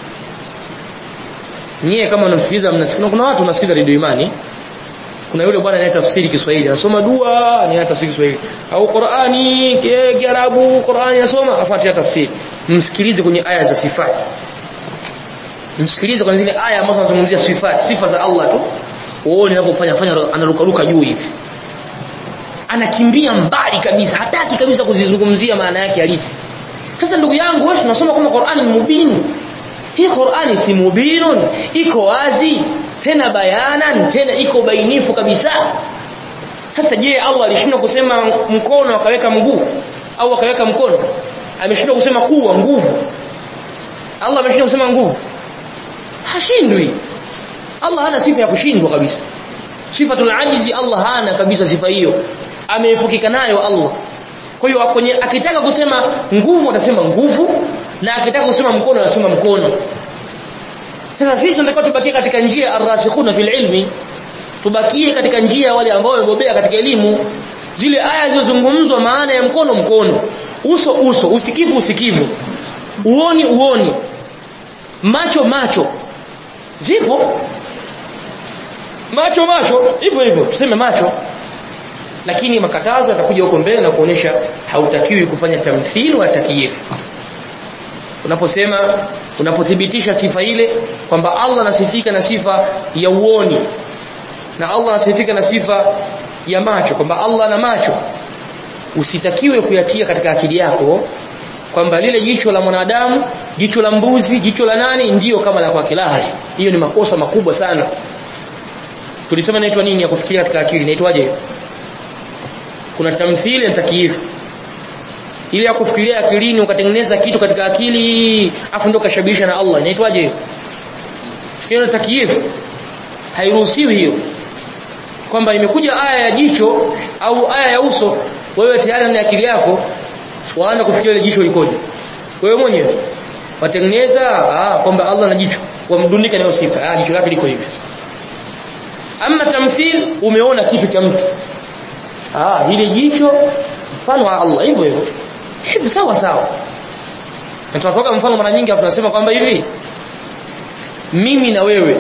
nyie kama mnasikiliza mnasikiliza kuna watu wanasikiliza redio imani kuna yule bwana anayetafsiri Kiswahili anasoma dua anayetafsiri Kiswahili au Qur'ani Kiarabu Qur'ani anasoma afuatia tafsiri msikilize kwenye aya za sifati msikilize kwenye zile aya ambazo zinazungumzia sifati sifa za Allah tu uone anapofanya fanya anarukaruka juu hivi anakimbia mbali kabisa hataki kabisa kuzizungumzia maana yake halisi sasa ndugu yangu wewe unasoma kama Qur'ani ni mubin hii Qur'ani si mubinun iko wazi tena bayanan tena iko bainifu kabisa sasa je Allah alishindwa kusema mkono akaweka mguu au akaweka mkono ameshindwa kusema kuwa nguvu Allah ameshindwa kusema nguvu hashindwi Allah hana sifa ya kushindwa kabisa sifatul ajizi Allah hana kabisa sifa hiyo ameepukika nayo Allah kwa hiyo kwenye akitaka kusema nguvu atasema nguvu na akitaka kusema mkono anasema mkono sasa sisi tunatakiwa tubakie katika njia arrasikhuna fil ilmi tubakie katika njia wale ambao wamebobea katika elimu zile aya zilizozungumzwa maana ya mkono mkono uso uso usikivu usikivu uoni uoni macho macho zipo macho macho hivyo hivyo tuseme macho lakini makatazo yatakuja huko mbele na kuonyesha hautakiwi kufanya tamthili wa takyif unaposema unapothibitisha sifa ile kwamba Allah anasifika na sifa ya uoni na Allah anasifika na sifa ya macho kwamba Allah ana macho usitakiwe kuyatia katika akili yako kwamba lile jicho la mwanadamu jicho la mbuzi jicho la nani ndiyo kama la kwake la hiyo ni makosa makubwa sana tulisema inaitwa nini ya kufikiria katika akili inaitwaje kuna tamthili na takyifu ile ya kufikiria akilini ukatengeneza kitu katika akili afu ndio kashabihisha na Allah inaitwaje hiyo ni takyifu hairuhusiwi hiyo kwamba imekuja aya ya jicho au aya ya uso wewe tayari na akili yako waanza kufikiria ile jicho likoje wewe mwenyewe watengeneza ah kwamba Allah na jicho wamdundika nayo sifa ah jicho lake liko hivi ama tamthil umeona kitu cha mtu ah ile jicho mfano wa Allah hivyo hivyo hivi sawa sawa na tunatoka mfano mara nyingi hapo tunasema kwamba hivi mimi na wewe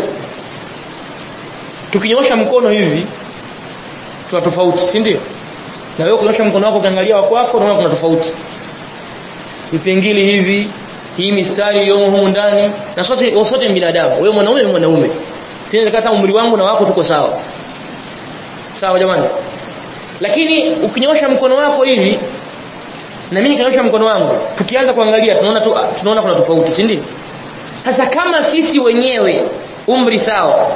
tukinyosha mkono hivi tuna tofauti si ndio na wewe kunyosha mkono wako ukiangalia wako wako unaona kuna tofauti vipengili hivi hii mistari iliyomo humu ndani na sote sote ni binadamu wewe mwanaume wewe mwanaume tena kata umri wangu na wako tuko sawa sawa jamani lakini ukinyosha mkono wako hivi na mimi nikanyosha mkono wangu tukianza kuangalia tunaona tu, tunaona kuna tofauti si ndio sasa kama sisi wenyewe umri sawa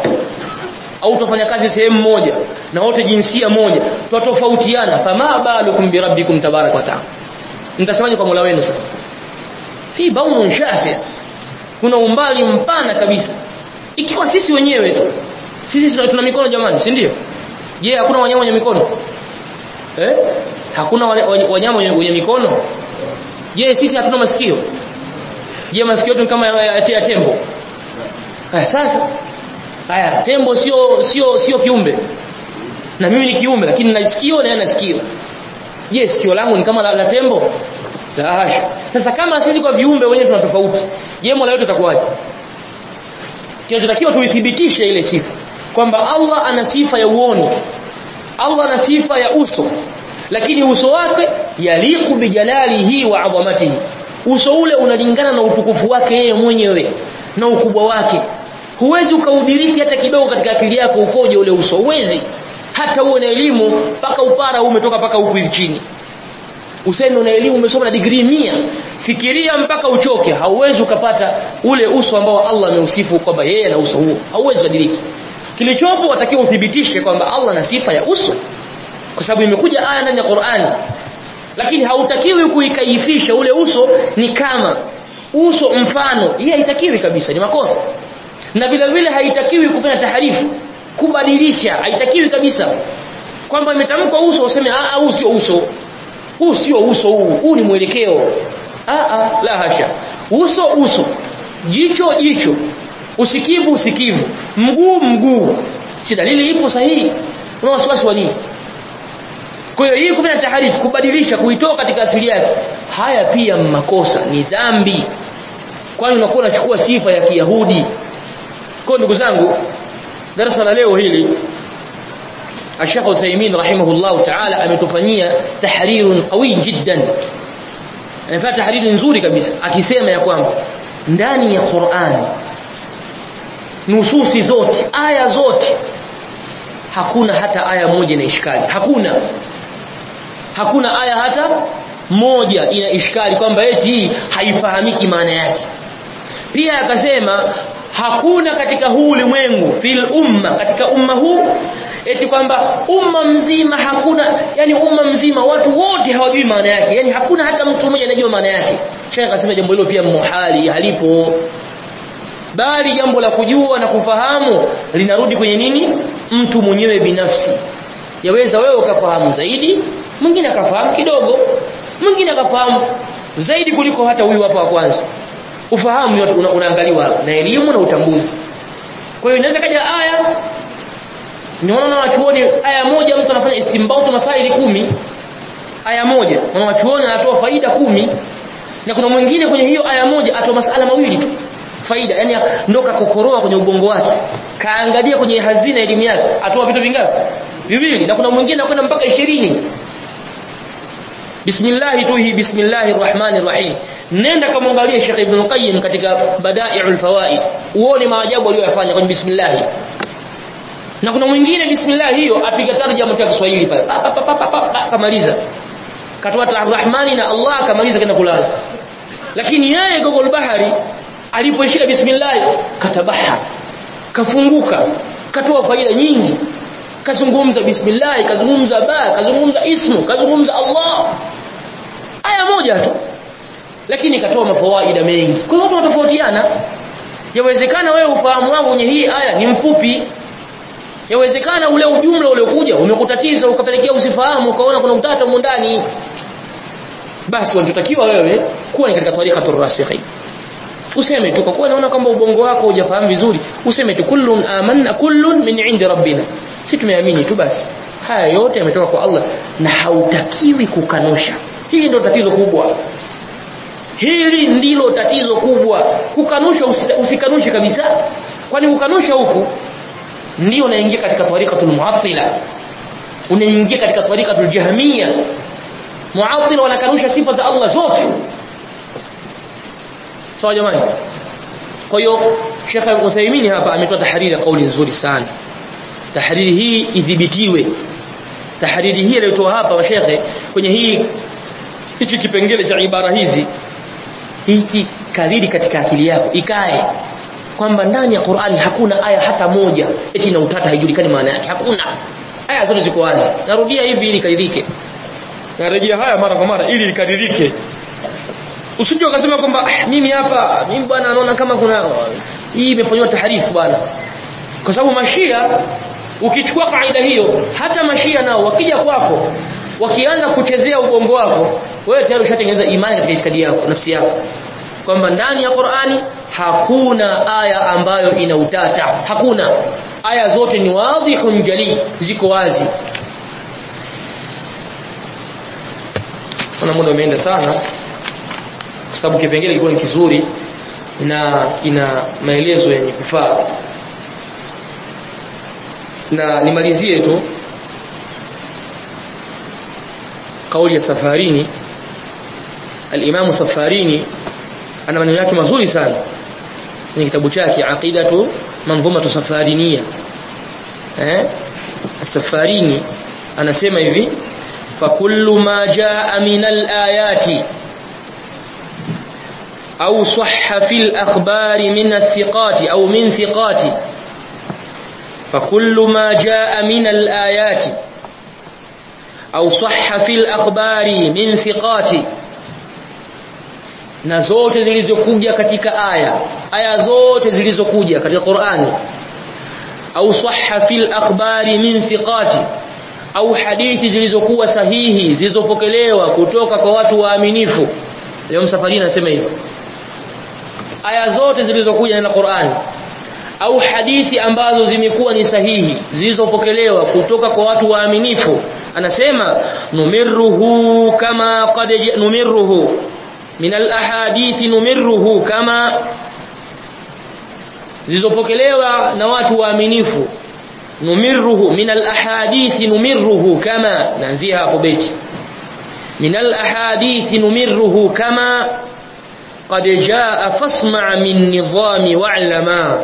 au tufanya kazi sehemu moja na wote jinsia moja tutatofautiana fama balukum bi rabbikum tabarak wa taala mtasemaje kwa Mola wenu sasa fi baunun shasi kuna umbali mpana kabisa ikiwa sisi wenyewe tu sisi tuna mikono jamani si ndio je hakuna wanyama wenye mikono eh hakuna wanyama wenye mikono je sisi hatuna masikio je masikio yetu kama ya, ya tembo haya sasa haya tembo sio sio sio kiumbe na mimi ni kiumbe lakini na sikio na yana sikio je sikio langu ni kama la, la tembo la hasha sasa kama sisi kwa viumbe wenyewe tuna tofauti je mola wetu atakuwaje kinachotakiwa tuithibitishe ile sifa kwamba Allah ana sifa ya uoni Allah ana sifa ya uso lakini uso wake yaliku bijalalihi wa adhamatihi uso ule unalingana na utukufu wake yeye mwenyewe na ukubwa wake huwezi ukaudiriki hata kidogo katika akili yako ukoje ule uso huwezi hata uwe na elimu mpaka upara umetoka mpaka huku hivi chini useme una elimu umesoma na degree mia fikiria mpaka uchoke hauwezi ukapata ule uso ambao Allah ameusifu kwamba yeye ana uso huo hauwezi kudiriki kilichopo watakiwa uthibitishe kwamba Allah ana sifa ya uso kwa sababu imekuja aya ndani ya Qur'ani lakini hautakiwi kuikaifisha ule uso ni kama uso mfano hii haitakiwi kabisa ni makosa na vile vile haitakiwi kufanya taharifu kubadilisha haitakiwi kabisa kwamba imetamkwa uso useme a huu sio uso huu sio uso huu huu ni mwelekeo a a la hasha uso uso jicho jicho usikivu usikivu mguu mguu si dalili ipo sahihi una wasiwasi wa nini kwa hiyo hii kufanya taharifu kubadilisha kuitoa katika asili yake haya pia makosa ni dhambi kwani unakuwa unachukua sifa ya Kiyahudi kwa ndugu zangu darasa la leo hili Sheikh Uthaymeen rahimahullah ta'ala ametufanyia tahrirun qawi jiddan anafanya tahriri nzuri kabisa akisema ya kwamba ndani ya Qur'ani nususi zote aya zote hakuna hata aya moja ina ishkali hakuna hakuna aya hata moja ina ishkali kwamba eti haifahamiki maana yake pia akasema hakuna katika huu ulimwengu fil umma katika umma huu eti kwamba umma mzima hakuna yani umma mzima watu wote hawajui maana yake yani hakuna hata mtu mmoja anajua maana yake Sheikh akasema jambo hilo pia muhali halipo bali jambo la kujua na kufahamu linarudi kwenye nini mtu mwenyewe binafsi yaweza wewe ukafahamu zaidi mwingine akafahamu kidogo mwingine akafahamu zaidi kuliko hata huyu hapa wa kwanza ufahamu una, unaangaliwa na elimu na utambuzi kwa hiyo inaweza kaja aya niona na wachuoni aya moja mtu anafanya istimbautu masaili kumi aya moja na wachuoni anatoa faida kumi na kuna mwingine kwenye hiyo aya moja atoa masala mawili tu faida yani ndo kakokoroa kwenye ubongo wake kaangalia kwenye hazina elimu yake atoa vitu vingapi viwili na kuna mwingine anakwenda mpaka 20 Bismillah tu hii bismillahir rahmanir rahim nenda kamwangalie Sheikh Ibn Qayyim katika Bada'i'ul Fawaid uone maajabu aliyofanya kwenye bismillah na kuna mwingine bismillah hiyo apiga tarjama kwa Kiswahili pale kamaliza katoa Ar-Rahmani na Allah kamaliza kenda kulala lakini yeye Gogol Bahari alipoishika bismillah katabaha kafunguka katoa faida nyingi kazungumza bismillah kazungumza ba kazungumza ismu kazungumza Allah aya moja tu lakini katoa mafawaida mengi kwa hiyo watu watofautiana yawezekana wewe ufahamu wako kwenye hii aya ni mfupi yawezekana ule ujumla uliokuja umekutatiza ukapelekea usifahamu ukaona kuna utata ndani basi wanachotakiwa wewe kuwa ni katika tariqatur rasikhin useme tu kwa kuwa naona kwamba ubongo wako hujafahamu vizuri useme tu kullun amanna kullun min indi rabbina si tumeamini tu basi haya yote yametoka kwa Allah na hautakiwi kukanusha hili ndio tatizo kubwa hili ndilo tatizo kubwa kukanusha usikanushe kabisa kwani ukanusha huku ndio unaingia katika tariqatul mu'attila unaingia katika tariqatul jahmiya mu'attila wanakanusha sifa za Allah zote sawa jamani kwa hiyo Sheikh Uthaymeen hapa ametoa tahariri kauli nzuri sana tahariri hii idhibitiwe tahariri hii aliyotoa hapa mashekhe kwenye hii hichi kipengele cha ibara hizi hiki kariri katika akili yako ikae kwamba ndani ya Qur'ani hakuna aya hata moja eti na utata haijulikani maana yake hakuna aya zote ziko wazi narudia hivi ili kadirike narejea haya mara kwa mara ili likadirike usije ukasema kwamba ah, mimi hapa mimi bwana naona kama kuna hii imefanywa taharifu bwana kwa sababu mashia ukichukua kaida hiyo hata mashia nao wakija kwako wakianza kuchezea ubongo wako wewe tayari ushatengeneza imani katika itikadi yako nafsi yako kwamba ndani ya Qur'ani hakuna aya ambayo ina utata hakuna aya zote ni wadhihun jali ziko wazi kuna muda umeenda sana kwa sababu kipengele kilikuwa ni kizuri na kina maelezo yenye kufaa na nimalizie tu kauli ya safarini al-Imam Safarini ana maneno yake mazuri sana ni kitabu chake aqidatu manzumatu safariniya eh safarini anasema hivi fa kullu ma jaa min al-ayati أو صح في الأخبار من الثقات أو من ثقات فكل ما جاء من الآيات أو صح في الأخبار من ثقات na zote zilizokuja katika aya aya zote zilizokuja katika Qur'ani au sahha fil akhbari min thiqati au hadithi zilizokuwa sahihi zilizopokelewa kutoka kwa watu waaminifu leo msafari anasema hivyo aya zote zilizokuja na Qur'ani au hadithi ambazo zimekuwa ni sahihi zilizopokelewa kutoka kwa watu waaminifu anasema numirruhu kama qad numirruhu min al-ahadith numirruhu kama zilizopokelewa na watu waaminifu numirruhu min al-ahadith numirruhu kama naanzia hapo beti min al-ahadith numirruhu kama قد جاء فاسمع من نظام واعلما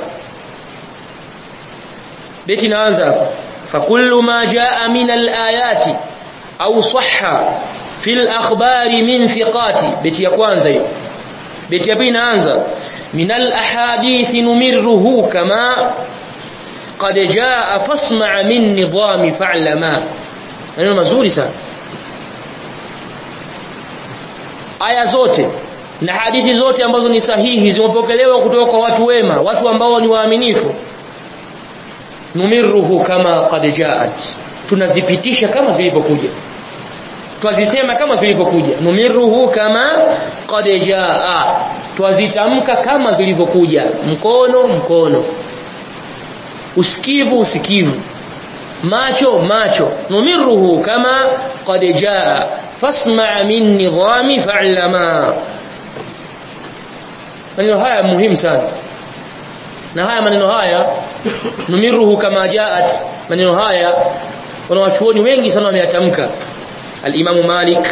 بيتي نanza فكل ما جاء من الآيات أو صح في الأخبار من ثقات بيتي ya kwanza hiyo beti ya pili inaanza من الأحاديث نمره كما قد جاء فاسمع من نظام فاعلما maneno mazuri sana aya zote na hadithi zote ambazo ni sahihi zimepokelewa kutoka kwa watu wema watu ambao ni waaminifu numirruhu kama qad jaat tunazipitisha kama zilivyokuja twazisema kama zilivyokuja numirruhu kama qad jaa twazitamka kama zilivyokuja mkono mkono usikivu usikivu macho macho numirruhu kama qad jaa fasma' min nidhami fa'lama maneno haya muhimu sana na haya maneno haya numiruhu kama jaat maneno haya wanawachuoni wengi sana wameyatamka al-Imam Malik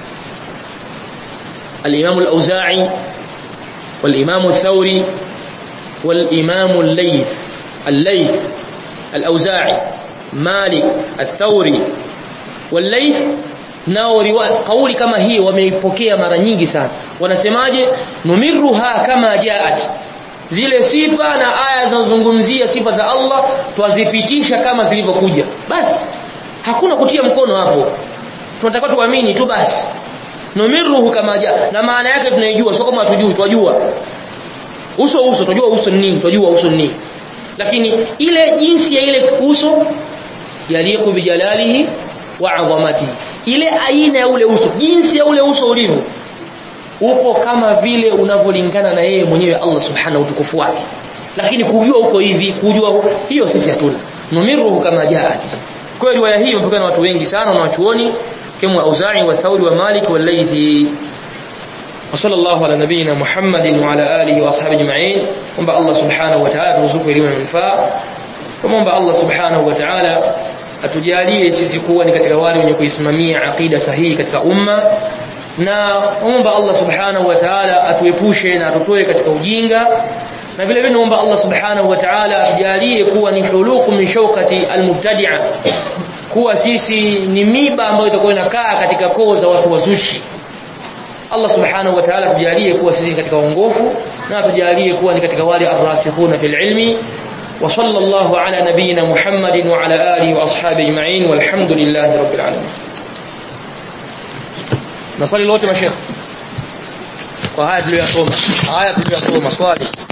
al-Imam al-Auza'i wal-Imam al-Thawri wal-Imam al-Layth al-Layth al-Auza'i Malik al-Thawri wal-Layth nao kauli kama hii wameipokea mara nyingi sana wanasemaje numiruha kama jaat zile sifa na aya zinazozungumzia sifa za Allah twazipitisha kama zilivyokuja basi hakuna kutia mkono hapo tunatakiwa tuamini tu basi numiruhu kama ja na maana yake tunaijua sio kama hatujui twajua uso uso twajua uso ni nini twajua uso ni nini lakini ile jinsi ya ile uso yaliku bijalalihi wa adhamati ile aina ya ule uso jinsi ya ule uso ulivyo upo kama vile unavyolingana na yeye mwenyewe Allah subhanahu utukufu wake lakini kujua uko hivi kujua hiyo sisi hatuna numiruhu kama jaat kwa riwaya hii imepokea na watu wengi sana na wachuoni kama Auza'i wa Thauri wa Malik wa Laythi وصلى الله على نبينا محمد وعلى آله وأصحابه أجمعين ومبا الله سبحانه وتعالى ترزقه elimu na manufaa ومomba Allah subhanahu wa ta'ala atujalie sisi kuwa ni katika wale wenye kuisimamia aqida sahihi katika umma na omba Allah subhanahu wa ta'ala atuepushe na atutoe katika ujinga na vile vile naomba Allah subhanahu wa ta'ala atujalie kuwa ni huluku min shawkati almubtadi'a kuwa sisi ni miba ambayo itakuwa inakaa katika koo za watu wazushi Allah subhanahu wa ta'ala tujalie kuwa sisi katika uongofu na tujalie kuwa ni katika wale arrasikhuna fil ilmi wa sallallahu ala nabiyyina Muhammadin wa ala alihi wa ashabihi ajma'in walhamdulillahi rabbil alamin nasali lote mashekh kwa haya tuliyosoma haya tuliyosoma swali